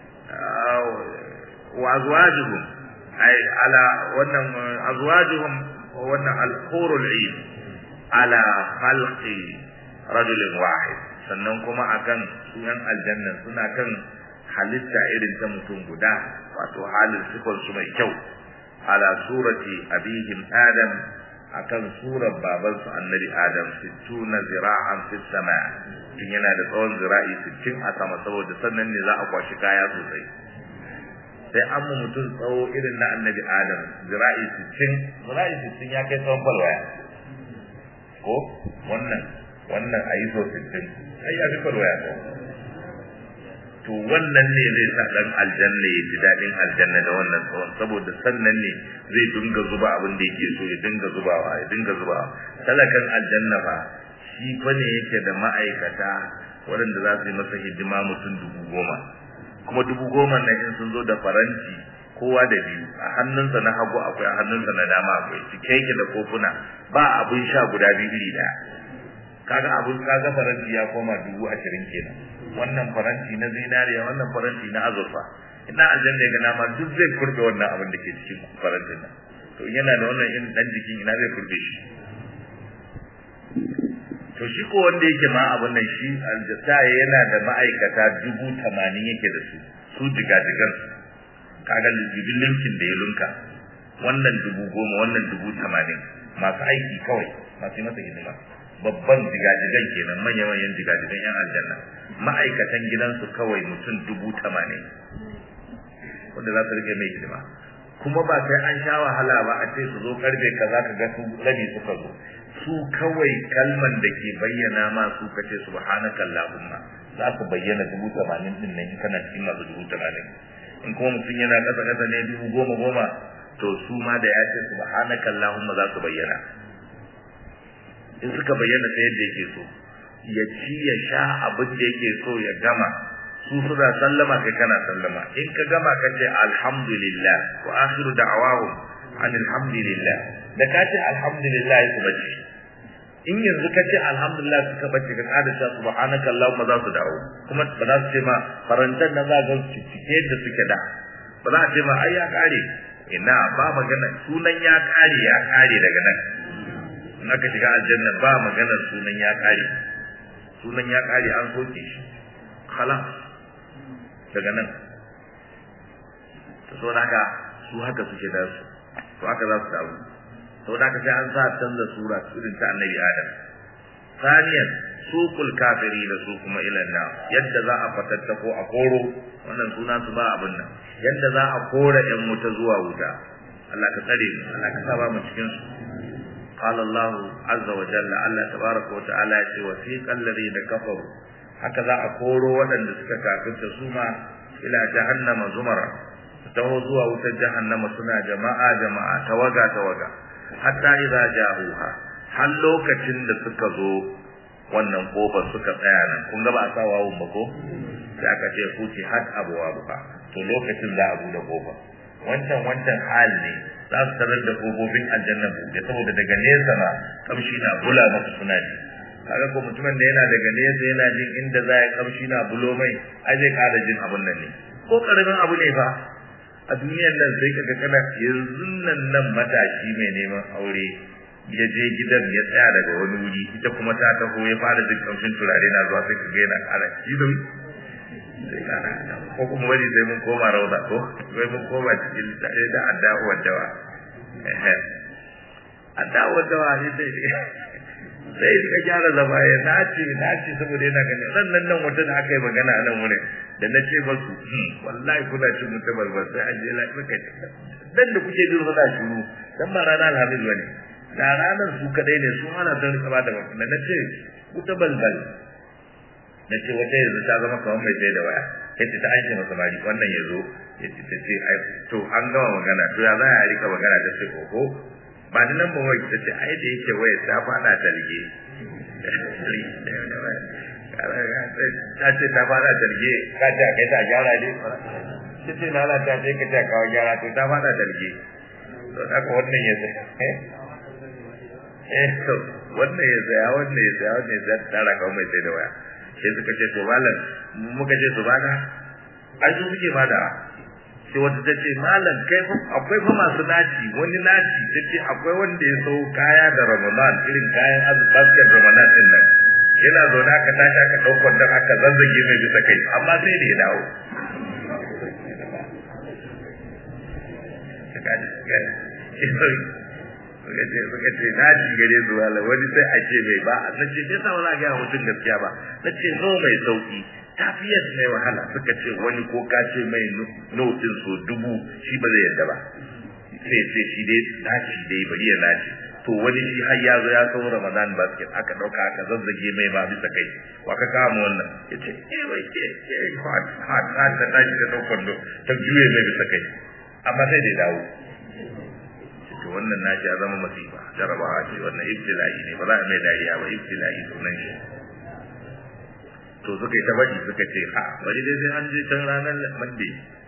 wa azwajuhum ay ala wannan azwajuhum wannan al-hurul 'ain ala khalqi rajulin wahid sannan kuma akan sunan aljanna suna kan halitta irin ta mutum guda wato halin sifar su mai kyau ala surati abihim adam akan surar baban su annabi adam 60 zira'an fi sama tun yana da tsawon zira'i 60 a sama saboda sannan ne za a kwashi kaya sosai sai an mu mutum tsawo irin na annabi adam zira'i 60 zira'i 60 ya kai tsawon falwaya ko wannan wannan a yi so 60 ai ya fi falwaya ko to wannan ne zai sa dan aljanna ya ji dadin aljanna da wannan tsawon saboda sannan ne zai dinga zuba abin da yake so ya dinga zubawa ya dinga zubawa talakan aljanna fa shi fa ne yake da ma'aikata waɗanda za su yi masa hidima mutum dubu goma kuma dubu goma na in sun zo da faranti kowa da biyu a hannunsa na hagu akwai a hannunsa na dama akwai cike yake da kofuna ba abin sha guda biyu iri daya kaga abun kaga faranti ya koma dubu ashirin kenan wannan faranti na zinariya wannan faranti na azurfa ina aljanna ga nama duk zai kurbe wannan abin da ke cikin farantin nan to yana da wannan in dan jikin ina zai kurbe shi to shi ko wanda yake ma abin nan shi aljata yana da ma'aikata dubu tamanin yake da su su jigajigan kaga jibin linkin da ya lunka wannan dubu goma wannan dubu tamanin masu aiki kawai masu yi masa hidima babban jigajigan kenan manyan manyan jigajigan yan aljanna ma'aikatan gidansu kawai mutum dubu tamanin wanda za su rike mai hidima kuma ba sai an sha wahala ba a ce su zo karfe kaza ka ga su rabi suka zo su kawai kalman da ke bayyana ma su kace subhanaka allahumma za su bayyana dubu tamanin din nan kana cikin masu dubu tamanin in kuma mutum yana kasa kasa ne dubu goma goma to su ma da ya ce subhanaka allahumma za su bayyana in suka bayyana ta yadda yake so ya ci ya sha abin da yake so ya gama su suna sallama kai kana sallama in ka gama ka ce alhamdulillah wa akhiru da'awahum an alhamdulillah da ka ce alhamdulillah su bace in yanzu ka ce alhamdulillah suka bace ka kada sha subhanaka allahumma za su dawo kuma ba za su ce ma farantan nan za ga su cike da suke da ba za a ce ma ai ya kare ina ba magana sunan ya kare ya kare daga nan in aka shiga aljanna ba magana sunan ya kare sunan ya kare an soke shi khalas daga nan to so haka su haka suke da su to haka za su dawo to da haka sai an sa canza sura irin ta annabi adam saniyan suqul kafiri da su kuma ilan na yadda za a fatattako a koro wannan suna su ba abin nan yadda za a kora yan wuta zuwa wuta Allah ka tsare mu Allah ka saba mu cikin su qala Allah azza wa jalla Allah tabaraka wa ta'ala ya ce wasiqal ladina kafaru haka za a koro waɗanda suka kafirta su ma ila jahannama zumara taho zuwa wutar jahannama suna jama'a jama'a tawaga tawaga hatta idza jahuha har lokacin da suka zo wannan kofar suka tsaya nan kun ga ba a sa wawun ba ko sai aka ce kuti hat abuwa buka to lokacin za a bude kofar wancan wancan hal ne za su tarar da kofofin aljanna buɗe saboda daga nesa ma kamshi na bula masu suna ji kaga ko mutumin da yana daga nesa yana jin inda za ya kamshi na bulo mai ai zai ƙara jin abun nan ne ko karamin abu ne fa a duniyar nan sai kaga kana yanzu nan nan matashi mai neman aure ya je gidan ya tsaya daga wani wuri ita kuma ta taho ya fara jin kamshin turare na zuwa sai kaga yana ƙara idon sai kana ko kuma wani sai mun koma rauda ko sai mun koma cikin tare da addawa dawa addawa dawa ne sai sai ka gyara zama ya nace nace saboda yana gani nan nan nan wata da aka yi magana a nan wurin da na ce masu wallahi kuna cin mutum balbal sai an je lafiya kai dan da kuke jin suna shiru dan ba rana alhamis bane da ranar su kadai ne su ana son rika bada ba na ce wuta balbal na ce wata yanzu ta zama kamar mai sai da waya yace ta aike masa mari wannan yazo yace ta ce ai to an gama magana to ya za a rika magana ta ce oho ba da nan ba wai ta ce ai da yake waya ta fada ta rige ta ce ta fada ta rige ka ce a kai ta gyara ne ta ce na ta ce ka ta kawo gyara to ta fada ta rige to haka wannan ya zai eh to wannan ya zaya wannan ya zaya wannan ya zaya tara kawo mai sai da waya sai suka ce to malam muka ce su bada ai su suke bada sai wata ta ce malam kai fa akwai fa masu naci wani naci ta ce akwai wanda ya sau kaya da ramadan irin kayan basket ramadan din nan yana zaune aka tashi aka ɗaukar don aka zazzage mai bisa kai amma sai da ya dawo suka ce na ci gare su wala wani sai a ce mai ba na ce sai sa wala ga mutum gaskiya ba na ce no mai sauki tafiyar mai wahala suka ce wani ko ka ce mai notin so dubu shi ba zai yadda ba sai ce shi dai naci dai bari ya naci to wani shi har ya zo ya sau ramadan basket aka dauka aka zazzage mai ba bisa kai wa ka kama wannan ya ce eh wai ke ke hot hot hot ta tashi ta daukar ta juye mai bisa kai amma sai dai dawo to wannan nashi ya zama masifa jarabawa ce wannan ibtila'i ne ba za a mai dariya ba ibtila'i sunan shi to suka yi ta faɗi suka ce a bari dai sai an je can ranar mande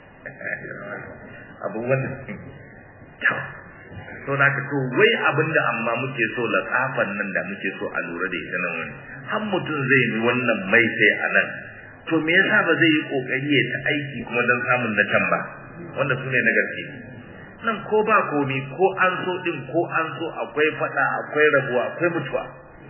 abubuwan to na to wai abinda amma muke so latsafan nan da muke so a lura da ita nan wani har mutum zai yi wannan mai sai a nan to me yasa ba zai yi kokari ya ta aiki kuma don samun na can ba wanda su ne na gaske nan ko ba komi ko an so din ko an so akwai fada akwai rabuwa akwai mutuwa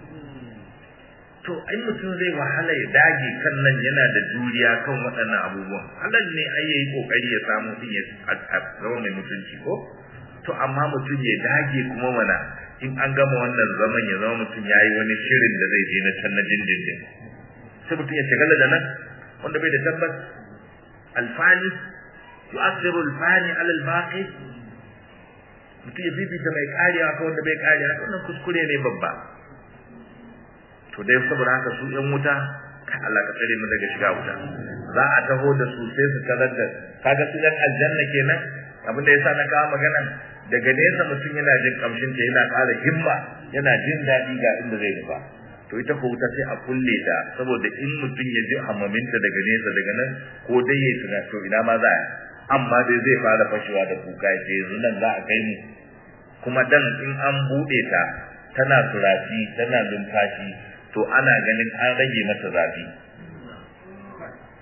to ai mutum zai wahala ya dage kan nan yana da juriya kan waɗannan abubuwan halal ne ai yayi kokari ya samu din ya zama mai mutunci ko to amma mutum ya dage kuma mana in an gama wannan zaman ya zama mutum yayi wani shirin da zai je na can na dindindin sai mutum ya shagala da nan wanda bai da tabbas alfani yu'athiru alfani ala albaqi mutum ya fifita mai kariya ka wanda bai kariya wannan kuskure ne babba to dai saboda haka su yan wuta ka Allah ka tsare mu daga shiga wuta za a taho da su sai su tarar da kaga su yan aljanna kenan abin da yasa na kawo magana daga nesa mutum yana jin kamshin ta yana ƙara himma yana jin daɗi ga inda zai nufa to ita ko wuta sai a kulle ta saboda in mutum ya ji hamaminta daga nesa daga nan ko dai ya tuna to ina ma za a amma dai zai fara fashewa da kuka ya ce yanzu nan za a kai mu kuma dan in an buɗe ta tana turafi tana numfashi to ana ganin an rage mata zafi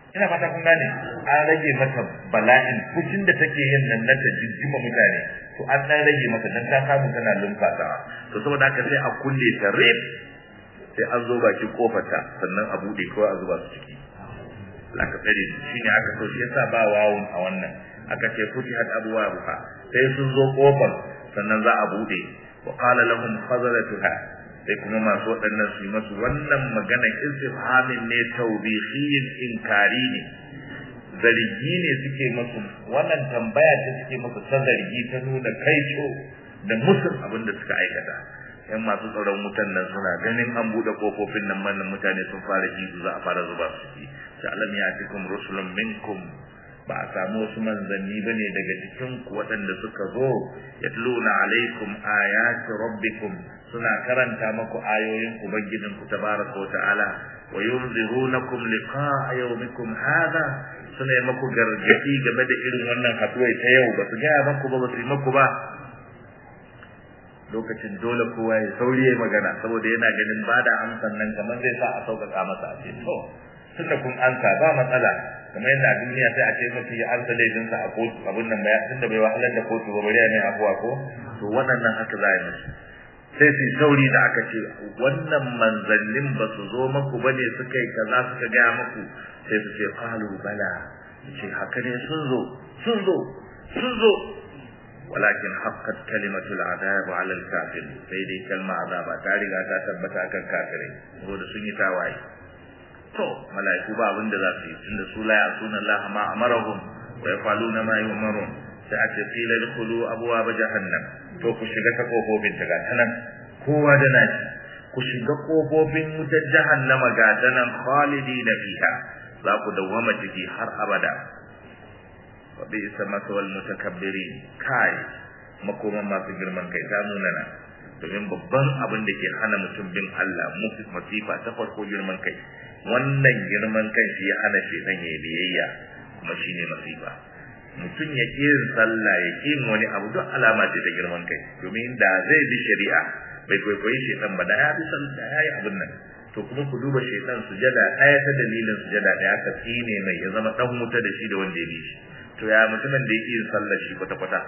ina fata kun gane an rage mata bala'in fushin da take yin nan na ta jijjima mutane to an dan rage mata dan ta samu tana lumfata to saboda haka sai a kulle ta rip sai an zo baki kofarta sannan a bude ko a zuba su ciki laka tsare shine aka so shi yasa ba wawun a wannan aka ce futihat abwabuha sai sun zo kofar sannan za a bude wa qala lahum khazalatuha sai kuma masu waɗannan su yi masu wannan magana istifhamin ne tawbihiyin inkari ne zargi ne suke masu wannan tambaya ce suke masu ta zargi ta nuna kaico da musul abin da suka aikata yan masu tsaron wutan nan suna ganin an buɗe kofofin nan mannan mutane sun fara ihu za a fara zuba su ci ta alam ya cikum rusulun minkum ba a samu wasu manzanni ba ne daga cikin ku waɗanda suka zo yatluna alaikum ayati rabbikum suna karanta maku ayoyin ubangijin ku tabaraka wa ta'ala wa yunzirunakum liqa'a yawmikum hadha suna yi maku gargadi game da irin wannan haduwai ta yau ba su gaya maku ba ba su yi maku ba lokacin dole kowa ya sauri ya magana saboda yana ganin ba da amsan nan kamar zai sa a sauƙaƙa masa a ce to tunda kun ansa ba matsala kamar yadda a duniya sai a ce mutum ya ansa laifinsa a kotu abin nan ba tunda bai wahalar da kotu ba bari ya mai afuwa ko to waɗannan haka za a yi musu sai su sauri da aka ce wannan manzannin ba su zo maku ba ne suka yi kaza suka gaya maku sai su ce qalu bala su ce haka ne sun zo sun zo sun zo walakin haqqat kalimatul azab ala al kafir sai dai kalma azaba ta riga ta tabbata kan kafirai saboda sun yi tawaye to malaiku ba abin da za su yi tunda su la yasuna Allah ma amarahum wa yafaluna ma yu'marun sai a ce qila dkhulu abwaab jahannam to ku shiga ta kofofin ta gata nan kowa da nashi ku shiga kofofin wutar jahannama gata nan khalidina fiha za ku dawwama ciki har abada wa bi isamatul mutakabbirin kai makoman masu girman kai ta munana domin babban abin da ke hana mutum bin Allah masifa ta farko girman kai wannan girman kai shi ya hana shedan ya biyayya kuma shine masifa mutum ya ƙi yin sallah ya ƙi wani abu duk alama ce ta girman kai domin da zai bi shari'a bai kwaikwayi shedan ba da ya bi sallah ya yi abin nan to kuma ku duba shedan sujada ɗaya ta dalilin sujada ɗaya ka tsine mai ya zama ɗan wuta da shi da wanda ya bi shi to ya mutumin da yake yin sallar shi kwata-kwata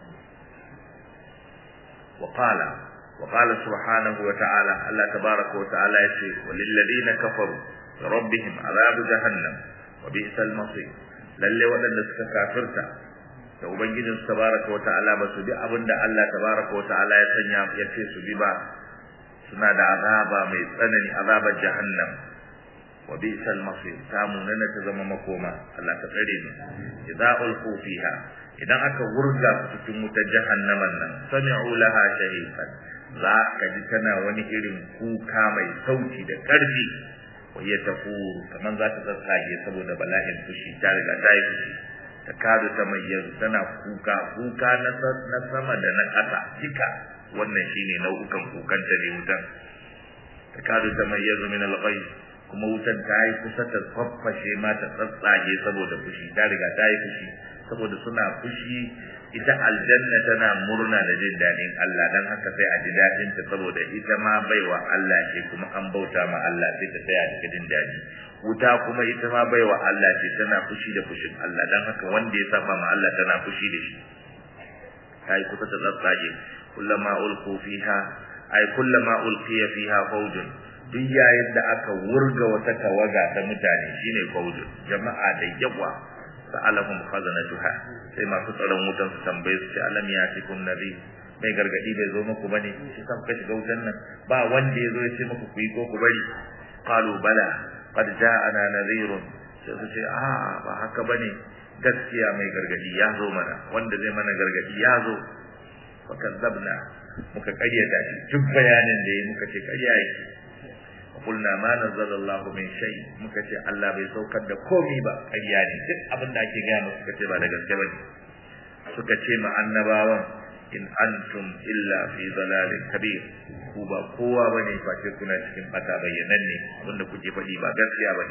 وقال وقال سبحانه وتعالى الله تبارك وتعالى يقول وللذين كفروا لربهم عذاب جهنم وبئس المصير lalle waɗanda suka kafirta da ubangijin su tabaraka wa ta'ala ba su bi abin da Allah tabaraka wa ta'ala ya sanya ya ce su bi ba suna da azaba mai tsanani azabar jahannam wa bi'sal masir samu nan ta zama makoma Allah ta tsare ni idza ulqu fiha idan aka wurga cikin wutar jahannaman nan sami'u laha shahiqan za ka ji tana wani irin kuka mai sauti da ƙarfi wa ya tafuru kamar za ta tsatsage saboda bala'in fushi ta riga ta yi fushi ta kadu ta mai yanzu tana kuka kuka na sama da na ƙasa duka wannan shine nau'ukan kukan ta ne wutan ta kadu ta mai yanzu min alghayb kuma wutan ta yi kusa ta faffashe ma ta tsatsage saboda fushi ta riga ta yi fushi saboda suna fushi ita aljanna tana murna da jin daɗin Allah dan haka sai a ji daɗin ta saboda ita ma baiwa Allah ce kuma an bauta ma Allah sai ta tsaya cikin jin daɗi wuta kuma ita ma baiwa Allah ce tana fushi da fushin Allah dan haka wanda ya saba ma Allah tana fushi da shi kai kusa ta tsatsage kullama ulqu fiha ay kullama ulqiya fiha fawjun duk yayin da aka wurga wata tawaga ta mutane shine fawjun jama'a da yawa sa'alahum khazanatuha sai masu tsaron wutan su tambaye su ce alam ya fi kun nabi mai gargadi bai zo muku bane shi sa kuka shiga wutan nan ba wanda ya zo ya ce muku ku yi ko ku bari qalu bala qad ja'ana nadhirun sai su ce a ba haka bane gaskiya mai gargadi ya zo mana wanda zai mana gargadi ya zo fa kadzabna muka karyata shi duk bayanin da yi muka ce karya yake قلنا ما نزل الله من شيء muka ce Allah bai saukar da komai ba ƙarya ne duk abin da ake gaya musu suka ce ba da gaske ba ne suka ce ma annabawan in antum illa fi dalalin kabir ku ba kowa bane face kuna cikin bata bayyanan ne abinda kuke faɗi ba gaskiya bane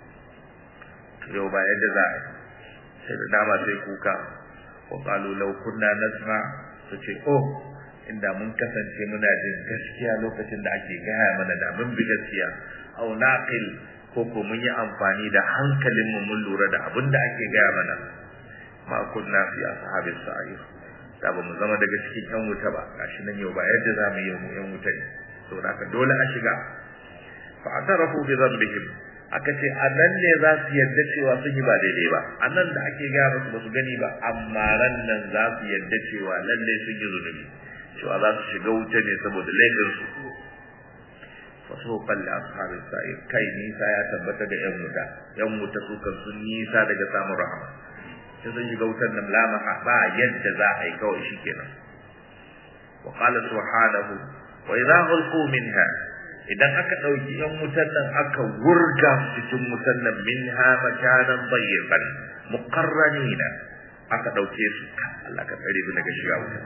yau ba yadda za a sai da dama sai kuka wa qalu law kunna nasma su ce oh inda mun kasance muna jin gaskiya lokacin da ake gaya mana da mun bi gaskiya aw naqil ko ko mun yi amfani da hankalinmu mun lura da abin da ake gaya mana ma kunna fi ashabis sa'ir da ba mu zama daga cikin yan wuta ba gashi nan yau ba yadda za mu yi mu yan wuta ne saboda haka dole a shiga fa atarafu bi dhanbihim aka ce a nan ne za su yadda cewa sun yi ba daidai ba a nan da ake gaya musu ba su gani ba amma ran nan za su yadda cewa lallai sun yi zunubi cewa za su shiga wuta ne saboda laifinsu faso kalli ashabin sa'ir kai nisa ya tabbata ga yan wuta yan wuta su kan sun nisa daga samun rahama sai sun shiga wutar nan la ba yadda za a yi kawai shikenan wa qala subhanahu wa idza ulqu minha idan aka dauki yan wutar nan aka wurga cikin wutar nan minha makanan bayyiban muqarranina aka dauke su Allah ka tsare su daga shiga wuta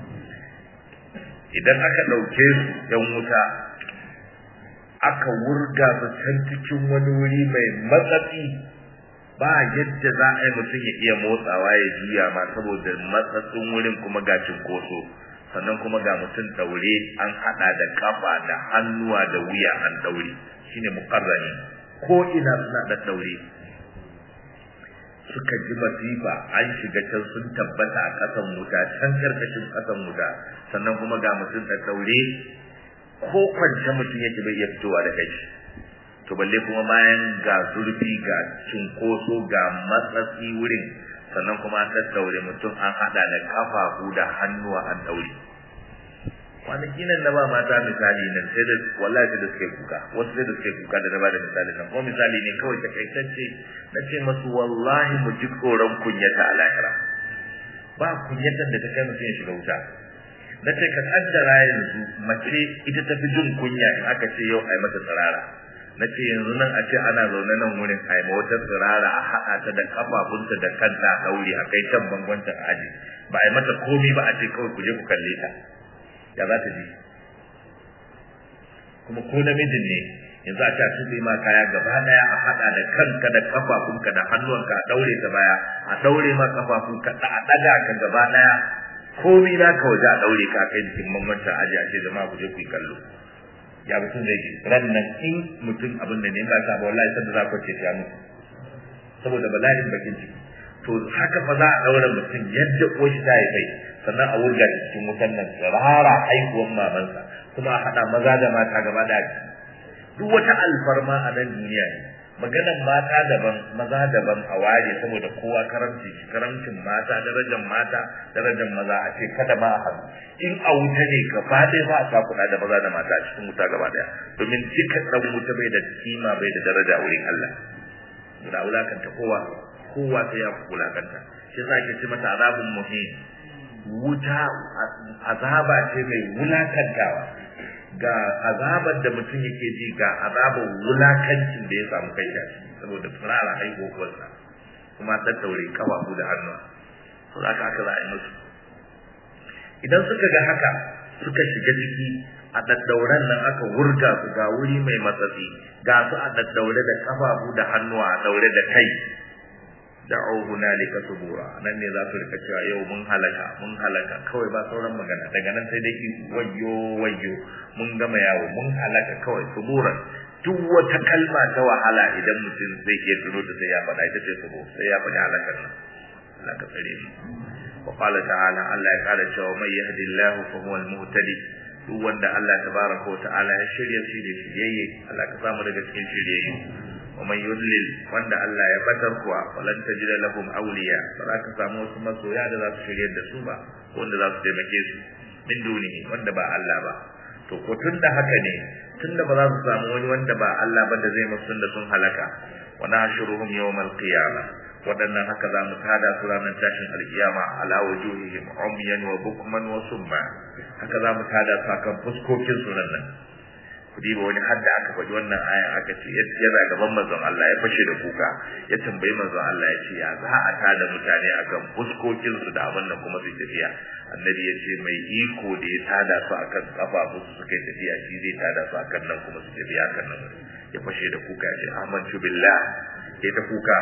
idan aka dauke su yan wuta aka wurga su can cikin wani wuri mai matsatsi ba yadda za a yi mutum ya iya motsawa ya juya ma saboda matsatsin wurin kuma ga cinkoso sannan kuma ga mutum daure an hada da kafa da hannuwa da wuya an daure shine muqarrani ko ina suna da daure suka ji masifa an shiga can sun tabbata a kasan wuta can karkashin kasan wuta sannan kuma ga mutum da daure ko kwance mutum yake bai iya fitowa da kai to balle kuma bayan ga zurfi ga cinkoso ga matsatsi wurin sannan kuma an daddaure mutum an hada da kafafu da hannuwa an daure kwanaki nan na ba mata misali nan sai da wallahi sai da suke kuka wasu sai da suke kuka da na ba da misali nan ko misali ne kawai takaitacce na ce masu wallahi mu ji tsoron kunyata a lahira ba kunyatar da ta kai mutum ya shiga wuta na ce ka kaddara yanzu mace ita ta fi jin kunya in aka ce yau ai mata tsirara na ce yanzu nan a ce ana zaune nan wurin ai ma wata tsirara a haɗa ta da kafafunta da kanta a ɗaure a kai can bangonta a aji ba ai mata komi ba a ce kawai ku je ku kalle ta ya za ta ji kuma ko namijin ne yanzu a ce a tuɓe ma kaya gaba ɗaya a haɗa da kanka da kafafunka da hannuwanka a ɗaure ta baya a ɗaure ma kafafunka a ɗaga ka gaba ɗaya komai na ka waje a daure ka kai jikin mamanta aji a ce zama ku je ku yi kallo ya mutum zai ji ran nan in mutum abin da ne ba sa ba wallahi sanda za ku ce ya mutu saboda bala'in bakin ciki to haka fa za a daura mutum yadda uwarshi ta yi kai sannan a wurga shi cikin wutan nan tsirara haihuwan mamansa kuma a haɗa maza da mata gaba da duk wata alfarma a nan duniya ne maganan mata daban maza daban a ware saboda kowa karamci karamcin mata darajar mata darajar maza a ce kada ma a haɗu in a wuta ne gaba ɗaya ba a sa kuɗa da maza da mata a cikin wuta gaba ɗaya domin duka ɗan wuta bai da kima bai da daraja a wurin Allah da wulakanta kowa kowa sai ya wulakanta shi za ke ce mata azabun muhim wuta azaba ce mai wulakantawa ga azabar da mutum yake ji ga azabar wulakancin da ya samu kai shi saboda furara haihuwarsa kuma tattaure kafafu da hannu to za ka aka za a yi musu idan suka ga haka suka shiga ciki a daddauren nan aka wurga su ga wuri mai matsatsi ga su a daddaure da kafafu da hannuwa a daure da kai da'u hunalika subura nan ne za su rika cewa yau mun halaka mun halaka kawai ba sauran magana daga nan sai dai wayyo wayyo mun gama yawo mun halaka kawai subura duk wata kalma ta wahala idan mutum zai iya tuno da sai ya faɗa ita ce subo sai ya faɗi halakar nan Allah ka tsare shi wa qala ta'ala Allah ya kara cewa mai yahdillahu fa huwa al-muhtadi duk wanda Allah tabaraka wa ta'ala ya shirya shi da shiryayye Allah ka samu daga cikin shiryayye ومن يضلل وند الله ya batar kuwa falan tajid lahum awliya ba za ka samu wasu masoya da za su shirye da su ba wanda za su taimake su min dunihi wanda ba Allah ba to ko tunda haka ne tunda ba za su samu wani wanda ba Allah ba da zai musu da sun halaka wa nahshuruhum yawmal qiyamah waɗannan haka za mu tada su ranar tashin alkiyama ala wujuhihim umyan wa bukman wa summa haka za mu tada su akan fuskokin su nan ku diba wani hadda aka faɗi wannan ayan aka ce yana gaban manzon Allah ya fashe da kuka ya tambayi manzon Allah ya ce ya za a tada mutane akan fuskokin su da abin nan kuma su tafiya annabi ya ce mai iko da ya tada su akan kafafu su suka tafiya shi zai tada su akan nan kuma su tafiya akan nan ya fashe da kuka ya ce amantu billah ya ta kuka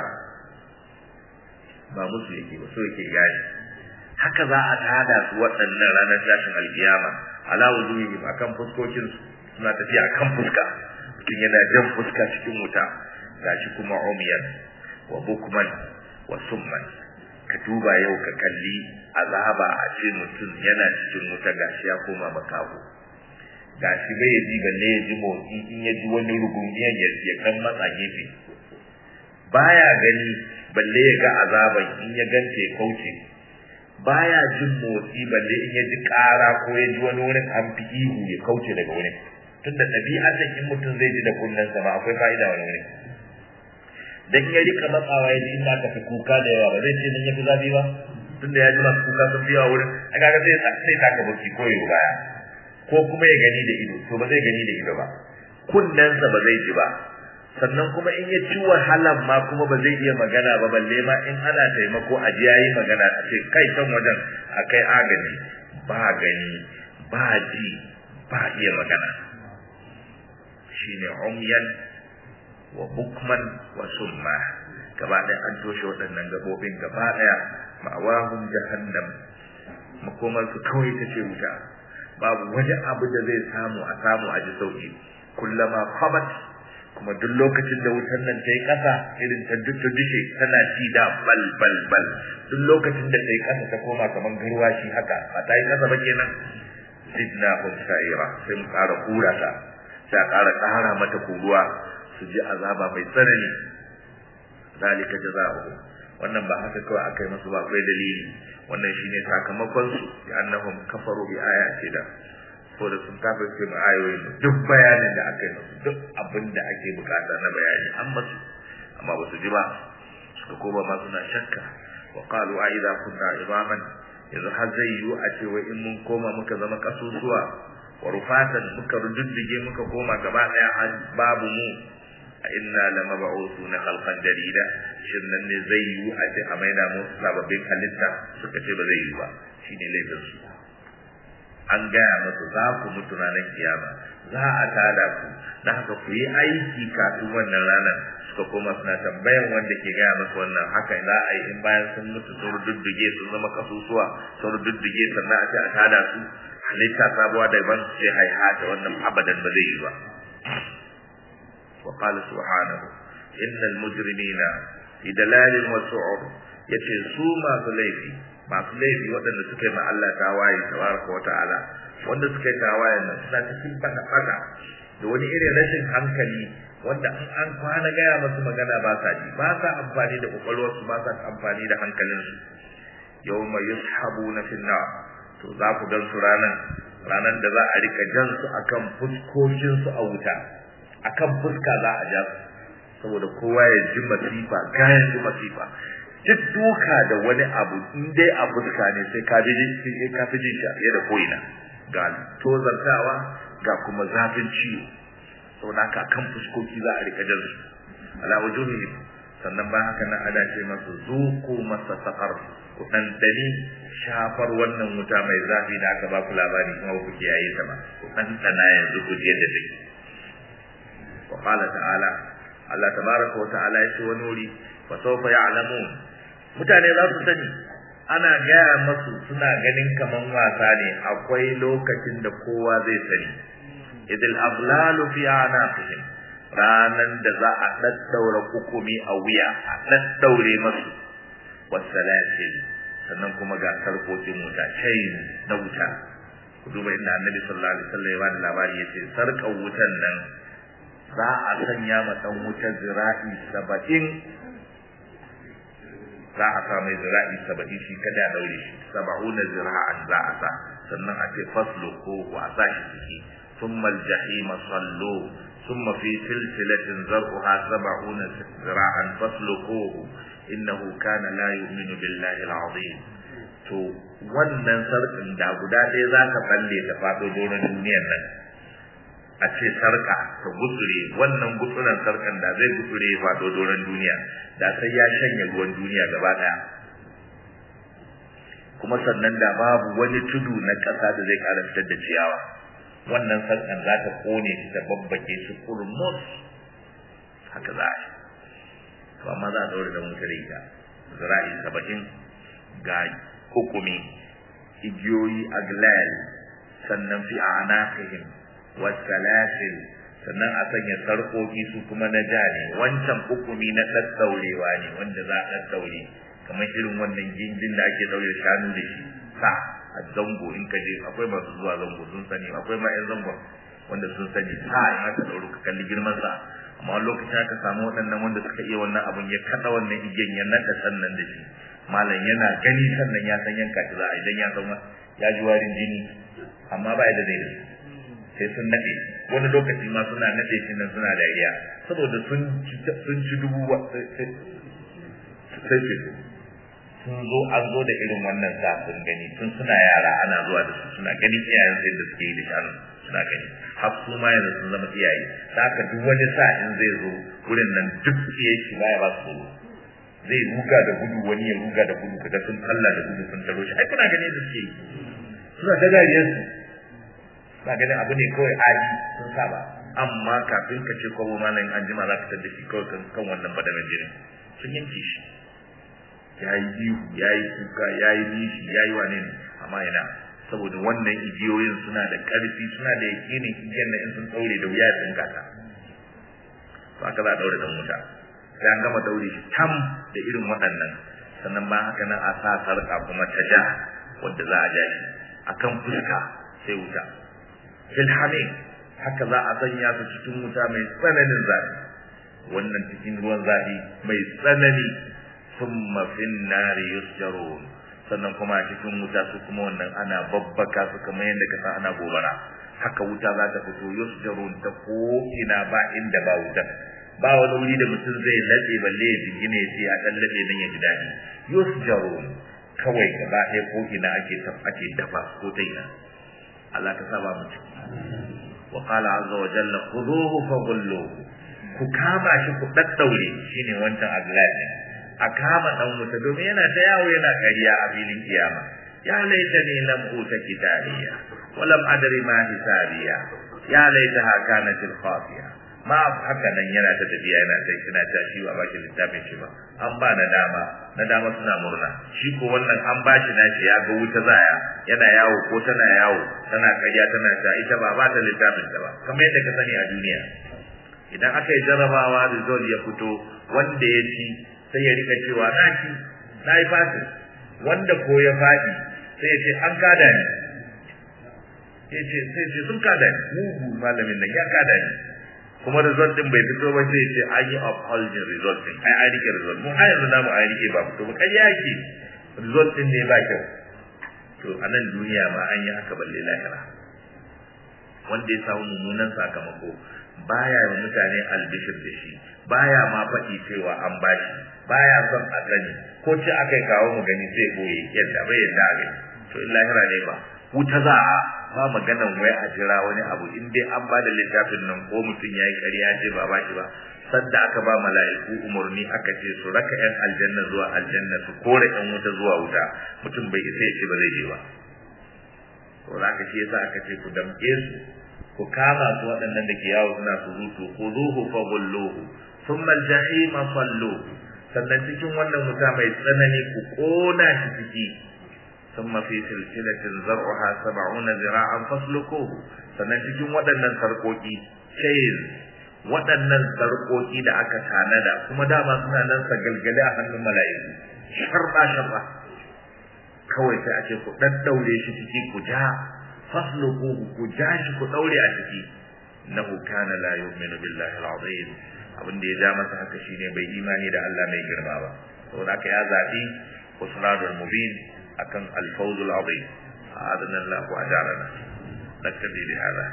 ba musu yake ba so yake gani haka za a tada su waɗannan ranar tashin alkiyama ala wujuhihim akan fuskokin su suna tafiya kan fuska mutum yana jan fuska cikin wuta gashi kuma umyan wa bukman wa summan ka duba yau ka kalli azaba a ce mutum yana cikin wuta gashi ya koma makaho gashi bai ji balle ya ji motsi in ya ji wani rugungiyan ya ya kan matsa gefe baya gani balle ya ga azaban in ya ganta ya kauce baya jin motsi balle in ya ji ƙara ko ya ji wani wurin an fi ihu ya kauce daga wurin tunda ɗabi'atan in mutum zai ji da kunnen sama akwai fa'ida wani wurin dan ya rika matsawa ya ji inda aka fi kuka da yawa ba zai ce nan ya fi zafi ba tunda ya ji masu kuka sun biya wurin a kaga sai sai taka baki ko ya baya ko kuma ya gani da ido to ba zai gani da ido ba kunnensa ba zai ji ba sannan kuma in ya ci wahalan ma kuma ba zai iya magana ba balle ma in ana taimako a ji yayi magana a ce kai can wajen a kai agaji ba gani ba ji ba iya magana shine umyan wa bukman wa summa gaba ɗaya an toshe waɗannan gabobin gaba ɗaya ma'awahum jahannam makomar su kawai ta ce wuta babu wani abu da zai samu a samu a ji sauki kullama khabat kuma duk lokacin da wutar nan ta yi ƙasa irin ta duk ta dishe tana ci da bal bal bal duk lokacin da ta yi ƙasa ta koma kamar garwashi haka ba ta yi ƙasa ba kenan zidna hum sa'ira sai mu ƙara kura ta sai a ƙara ƙara mata kuruwa su ji azaba mai tsanani zalika jazaohu wannan ba haka kawai aka yi musu ba akwai dalili wannan shine sakamakon su ya annahum kafaru bi ayati da ko da sun kafirce mu ayoyin duk bayanin da aka yi musu duk abin da ake bukata na bayani an masu amma ba su ji ba suka koma ma suna shakka wa qalu a idza kunna idaman yanzu har zai yiwu a ce wai in mun koma muka zama kasusuwa wa rufatan muka rududdige muka koma gaba daya an babu mu a inna lamab'usuna khalqan jarida shin nan ne zai yiwu a ce a maida mu sababbin halitta suka ce ba zai yiwu ba shine laifin su an gaya musu za ku mutu ranar kiyama za a tada ku da haka ku yi aiki kafin wannan ranar suka koma suna tambayan wanda ke gaya musu wannan haka za a yi in bayan sun mutu sun rududdige sun zama kasusuwa sun rududdige sannan a ce a tada su halitta sabuwa da ban ce haihata wannan abadan ba zai yi ba وقال سبحانه إن المجرمين في دلال وسعر yace su masu laifi masu laifi waɗanda suka yi ma Allah tawaye tabaraka wa ta'ala wanda suka yi tawaye nan suna cikin fada fada da wani irin rashin hankali wanda in an kwana gaya masu magana ba sa ji ba sa amfani da kwakwalwarsu ba sa amfani da hankalinsu yawma yushabuna fi nar to za ku gan su ranan ranan da za a rika jan su akan fuskokinsu a wuta akan fuska za a ja su saboda kowa ya ji masifa kayan ji masifa duk duka da wani abu in dai a fuska ne sai ka ji sai ka fi jin shi da koina ga tozartawa ga kuma zafin ciwo saboda haka kan fuskoki za a rika jan su ala wujuhihim sannan ba haka nan ana ce masu zuku masa saqar ku dandani shafar wannan wuta mai zafi da aka ba ku labari kuma ku kiyaye ta ba ku dandana yanzu ku je da take وقال تعالى Allah tabaraka wa ta'ala ya ce wani wuri fa sawfa ya'lamun mutane za su sani ana gaya masu suna ganin kaman wasa ne akwai lokacin da kowa zai sani idil aghlalu fi anaqihim ranan da za a daddaura hukumi a wuya a daddaure masu wasalasil sannan kuma ga sarkokin wuta chain na wuta ku duba inda annabi sallallahu alaihi wasallam ya bada labari yace sarkar wutan nan za a sanya ma dan wuta zira'i saba'in za a sa mai zira'i saba'in shi kada ya daure shi saba'una zira'an za a sa sannan a ce faslu ko a sa shi ciki thumma al-jahim sallu thumma fi silsilatin zar'uha saba'una zira'an fasluquhu innahu kana la yu'minu billahi al-azim to wannan sarkin da guda ɗaya za ka balle ta faɗo doron duniyar nan a ce sarka ta gutsure wannan gutsuren sarkan da zai gutsure ya faɗo doron duniya da sai ya shanye ruwan duniya gaba ɗaya kuma sannan da babu wani tudu na ƙasa da zai ƙara fitar da ciyawa wannan sarkan za ta kone shi ta babbake shi kurmus haka za a yi to amma za a ɗaure da wuta da ita zira'i saba'in ga hukumi igiyoyi aglal sannan fi anaqihim wasalasil sannan a sanya sarƙoƙi su kuma na ja ne wancan hukumi na ɗaɗɗaurewa ne wanda za a ɗaɗɗaure kamar irin wannan gindin da ake ɗaure shanu da shi sa a zango in ka je akwai masu zuwa zango sun sani akwai ma 'yan zangon wanda sun sani sa in aka ɗaure ka kalli girman sa amma wani lokacin aka samu waɗannan wanda suka iya wannan abun ya kaɗa wannan igiyan ya naɗa sannan da shi malam yana gani sannan ya san yanka shi za a idan ya san ya ji warin jini amma ba da zai da sai sun nade wani lokaci ma suna nade shi nan suna dariya saboda sun sun ci dubu sai ce sun zo an zo da irin wannan sa sun gani tun suna yara ana zuwa da su suna ganin iyayen sai da suke yi da shanu suna gani har su ma yanzu sun zama iyaye haka duk wani sa in zai zo wurin nan duk iyaye shi baya ba su zai ruga da gudu wani ya ruga da gudu kaga sun talla da gudu sun taro shi ai kuna gani da suke suna ta dariyar su ba ganin abu ne kawai adi sun saba amma kafin ka ce kowa malamin an jima za ka tada shi kawai kan wannan badamin jini sun yanke shi ya yi ihu ya yi kuka ya yi nishi ya yi wane ne amma yana saboda wannan igiyoyin suna da ƙarfi suna da yakinin igiyar na in sun ɗaure da wuya ya tsinka ta ba ka za a ɗaure da wuta sai an gama ɗaure shi tam da irin waɗannan sannan ba haka nan a sa sarƙa kuma ta ja wadda za a ja shi akan fuska sai wuta filhamin haka za a sanya su cikin wuta mai tsananin zafi wannan cikin ruwan zafi mai tsanani thumma fin nari yusjarun sannan kuma a cikin wuta su kuma wannan ana babbaka su kamar yadda ka san ana gobara haka wuta za ta fito yusjarun ta ko ina ba inda ba wuta ba wani wuri da mutum zai laɗe balle ya jingine ya ce a ɗan laɗe nan ya ji daɗi yusjarun kawai gaba ɗaya ko ina ake ake dafa ko ta ina Allah ka saba mu wa qala azza wa jalla khuduhu faghulluhu ku kama shi ku daddaure shine wancan aglabi a kama dan wuta domin yana ta yawo yana kariya a filin kiyama ya laita ni lam uta kitabiya wa lam adri ma hisabiya ya laita ha kanat al khafiya ma haka nan yana ta tafiya yana ta kina ta shi ba baki littafin shi ba an ba na dama na dama suna murna shi ko wannan an ba shi nashi ya ga wuta zaya yana yawo ko tana yawo tana kariya tana ta ita ba ba ta littafin ta ba kamar yadda ka sani a duniya idan aka yi jarabawa result ya fito wanda ya ci sai ya rika cewa na ci na yi fasi wanda ko ya faɗi sai ya ce an kada ni ya ce sai ce sun kada ni mugu malamin nan ya kada ni kuma result din bai fito ba sai ya ce an yi upholding result din ai an rike result mun har yanzu namu an rike ba fito ba kai yake result din ne ba kyau to a nan duniya ma an yi haka balle lahira wanda ya samu mummunan sakamako baya yi mutane albishir da shi baya ma faɗi cewa an bashi baya son a sani ko ce aka kawo mu gani zai boye yadda bai yadda a to in lahira ne ba wuta za a ba maganan wai a jira wani abu in dai an ba da littafin nan ko mutum ya yi ƙarya ce ba ba shi ba sadda aka ba mala'iku umarni aka ce su raka yan aljanna zuwa aljanna su kore yan wuta zuwa wuta mutum bai isa ya ce ba zai je ba to za ka shi yasa aka ce ku damƙe su ku kama su waɗannan da ke yawo suna surutu khuduhu fa ghulluhu thumma al-jahima salluhu sannan cikin wannan wuta mai tsanani ku kona shi ciki thumma fi silsilatin zar'uha 70 zira'an fasluquhu sannan cikin waɗannan sarƙoƙi chain waɗannan sarƙoƙi da aka tanada kuma dama suna nan sagalgale a hannun mala'iku sharba sharba kawai sai a ce ku daddaure shi ciki ku ja fasluquhu ku ja shi ku daure a ciki innahu kana la yu'minu billahi al-azim abin da ya ja masa haka shine bai imani da Allah mai girma ba saboda haka ya zabi usradul mubin akan al-fawz al-azim adana Allah wa ajarana naktabi bi hada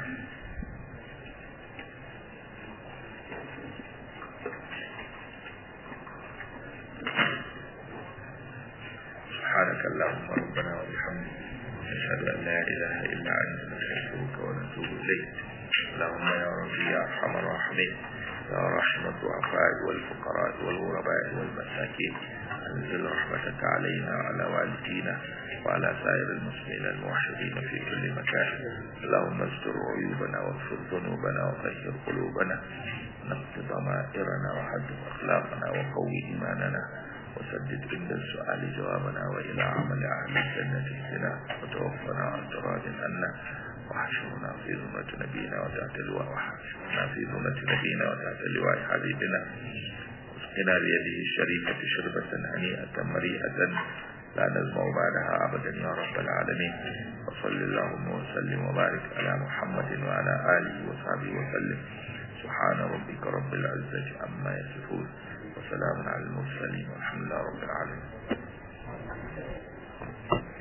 سبحانك اللهم ربنا وبحمدك نشهد أن لا إله إلا أنت نستغفرك ونتوب إليك اللهم يا ربي يا أرحم الراحمين يا رحمة الضعفاء والفقراء والغرباء والمساكين أنزل رحمتك علينا وعلى والدينا وعلى سائر المسلمين الموحدين في كل مكان اللهم استر عيوبنا واغفر ذنوبنا وطهر قلوبنا نقض ضمائرنا وحدث أخلاقنا وقوي إيماننا وسدد عند السؤال جوابنا وإلى عمل أهل الجنة اهدنا وتوفنا عن تراد عنا واحشرنا في ذمة نبينا وتحت لواء واحشرنا في ذمة نبينا وتحت لواء حبيبنا واسقنا بيده الشريفة شربة هنيئة مريئة لا نزمع بعدها أبدا يا رب العالمين وصل اللهم وسلم وبارك على محمد وعلى آله وصحبه وسلم سبحان ربك رب العزة عما يصفون وسلام على المرسلين والحمد لله رب العالمين